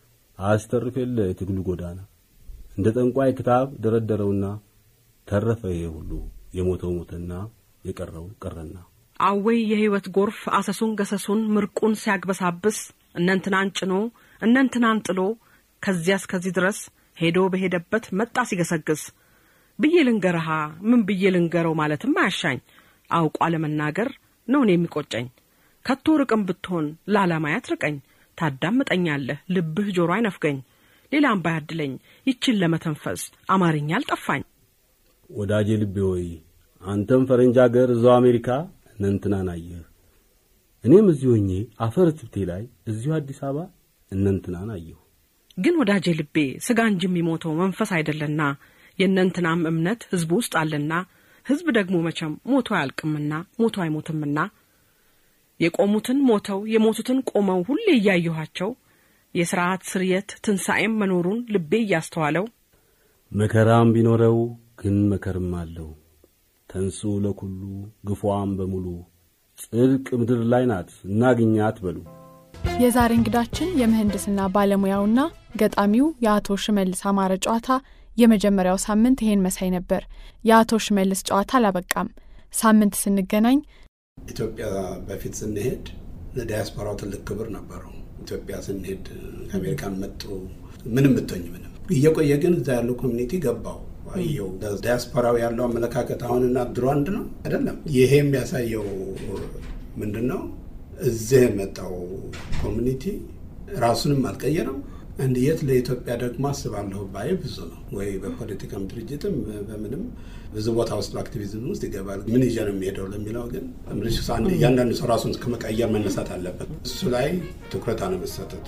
አስተርፍ የለ የትግሉ ጎዳና እንደ ጠንቋይ ክታብ ደረደረውና ተረፈ ይሄ ሁሉ የሞተው ሞተና የቀረው ቀረና አወይ የሕይወት ጎርፍ አሰሱን ገሰሱን ምርቁን ሲያግበሳብስ እነንትናን ጭኖ እነንትናን ጥሎ ከዚያ እስከዚህ ድረስ ሄዶ በሄደበት መጣ ሲገሰግስ ብዬ ልንገርሃ ምን ብዬ ልንገረው ማለትም አያሻኝ አውቋ ለመናገር ነውን የሚቆጨኝ ከቶ ርቅም ብትሆን ለዓላማ ያትርቀኝ ታዳምጠኛለህ ልብህ ጆሮ አይነፍገኝ ሌላም ባያድለኝ ይችን ለመተንፈስ አማርኛ አልጠፋኝ ወዳጄ ልቤ ሆይ አንተም ፈረንጅ አገር እዛው አሜሪካ እነንትናን አየህ፣ እኔም እዚሁ ሆኜ አፈር ትብቴ ላይ እዚሁ አዲስ አበባ እነንትናን አየሁ። ግን ወዳጄ ልቤ ስጋ እንጂ የሚሞተው መንፈስ አይደለና የእነንትናም እምነት ሕዝቡ ውስጥ አለና ሕዝብ ደግሞ መቼም ሞቶ አያልቅምና ሞቶ አይሞትምና የቆሙትን ሞተው የሞቱትን ቆመው ሁሌ እያየኋቸው የሥርዓት ስርየት ትንሣኤም መኖሩን ልቤ እያስተዋለው መከራም ቢኖረው ግን መከርም አለው። ተንሱ ለኩሉ ግፏም በሙሉ ጽድቅ ምድር ላይ ናት እናግኛት በሉ። የዛሬ እንግዳችን የምህንድስና ባለሙያውና ገጣሚው የአቶ ሽመልስ አማረ ጨዋታ የመጀመሪያው ሳምንት ይሄን መሳይ ነበር። የአቶ ሽመልስ ጨዋታ አላበቃም። ሳምንት ስንገናኝ ኢትዮጵያ በፊት ስንሄድ ለዲያስፖራው ትልቅ ክብር ነበረው። ኢትዮጵያ ስንሄድ ከአሜሪካን መጡ ምንም ብትሆኝ ምንም እየቆየ ግን እዛ ያለው ኮሚኒቲ ገባው አየው። ዲያስፖራው ያለው አመለካከት አሁንና ድሮ አንድ ነው አይደለም። ይሄ የሚያሳየው ምንድን ነው? እዚህ የመጣው ኮሚኒቲ ራሱንም አልቀየረም። አንድ የት ለኢትዮጵያ ደግሞ አስባለሁ ባይ ብዙ ነው ወይ በፖለቲካም ድርጅትም በምንም ብዙ ቦታ ውስጥ በአክቲቪዝም ውስጥ ይገባል። ምን ይዤ ነው የሚሄደው ለሚለው ግን እያንዳንዱ ሰው ራሱን ከመቀየር መነሳት አለበት። እሱ ላይ ትኩረት አለመሰጠቱ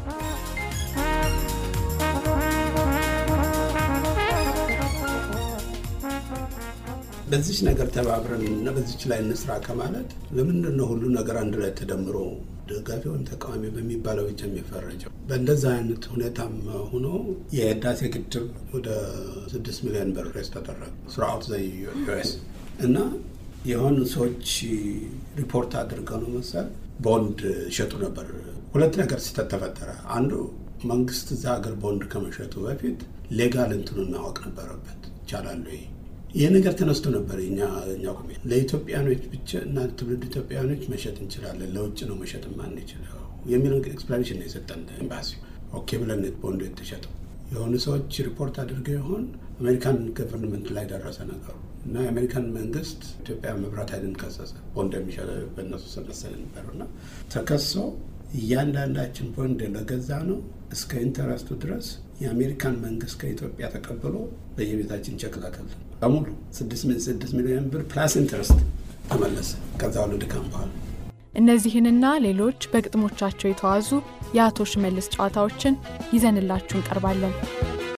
በዚች ነገር ተባብረን እና በዚች ላይ እንስራ ከማለት ለምንድን ነው ሁሉ ነገር አንድ ላይ ተደምሮ ደጋፊ ወይም ተቃዋሚ በሚባለው ብቻ የሚፈረጀው? በእንደዛ አይነት ሁኔታም ሆኖ የህዳሴ ግድብ ወደ ስድስት ሚሊዮን ብር ሬስ ተደረገ ስርአቱ ዘ ዩኤስ እና የሆኑ ሰዎች ሪፖርት አድርገው ነው መሰል ቦንድ ሸጡ ነበር። ሁለት ነገር ስህተት ተፈጠረ። አንዱ መንግስት እዛ ሀገር ቦንድ ከመሸጡ በፊት ሌጋል እንትኑን ማወቅ ነበረበት። ይቻላሉ ይሄ ይህ ነገር ተነስቶ ነበር። እኛ እኛ ለኢትዮጵያኖች ብቻ እና ትውልድ ኢትዮጵያኖች መሸጥ እንችላለን፣ ለውጭ ነው መሸጥ ማንችለው የሚለው ኤክስፕላኔሽን ነው የሰጠን ኤምባሲ። ኦኬ ብለን ቦንዱ የተሸጠው የሆኑ ሰዎች ሪፖርት አድርገው ይሆን አሜሪካን ገቨርንመንት ላይ ደረሰ ነገሩ እና የአሜሪካን መንግስት ኢትዮጵያ መብራት ኃይልን ከሰሰ። ቦንድ የሚሸጥ በእነሱ መሰለኝ ነበር እና ተከሶ እያንዳንዳችን ቦንድ ለገዛ ነው እስከ ኢንተረስቱ ድረስ የአሜሪካን መንግስት ከኢትዮጵያ ተቀብሎ በየቤታችን ቸክ ላከልን በሙሉ ስድስት ሚሊዮን ብር ፕላስ ኢንተረስት ተመለሰ። ከዛ ሁሉ ድካም በኋላ እነዚህንና ሌሎች በግጥሞቻቸው የተዋዙ የአቶ ሽመልስ ጨዋታዎችን ይዘንላችሁ እንቀርባለን።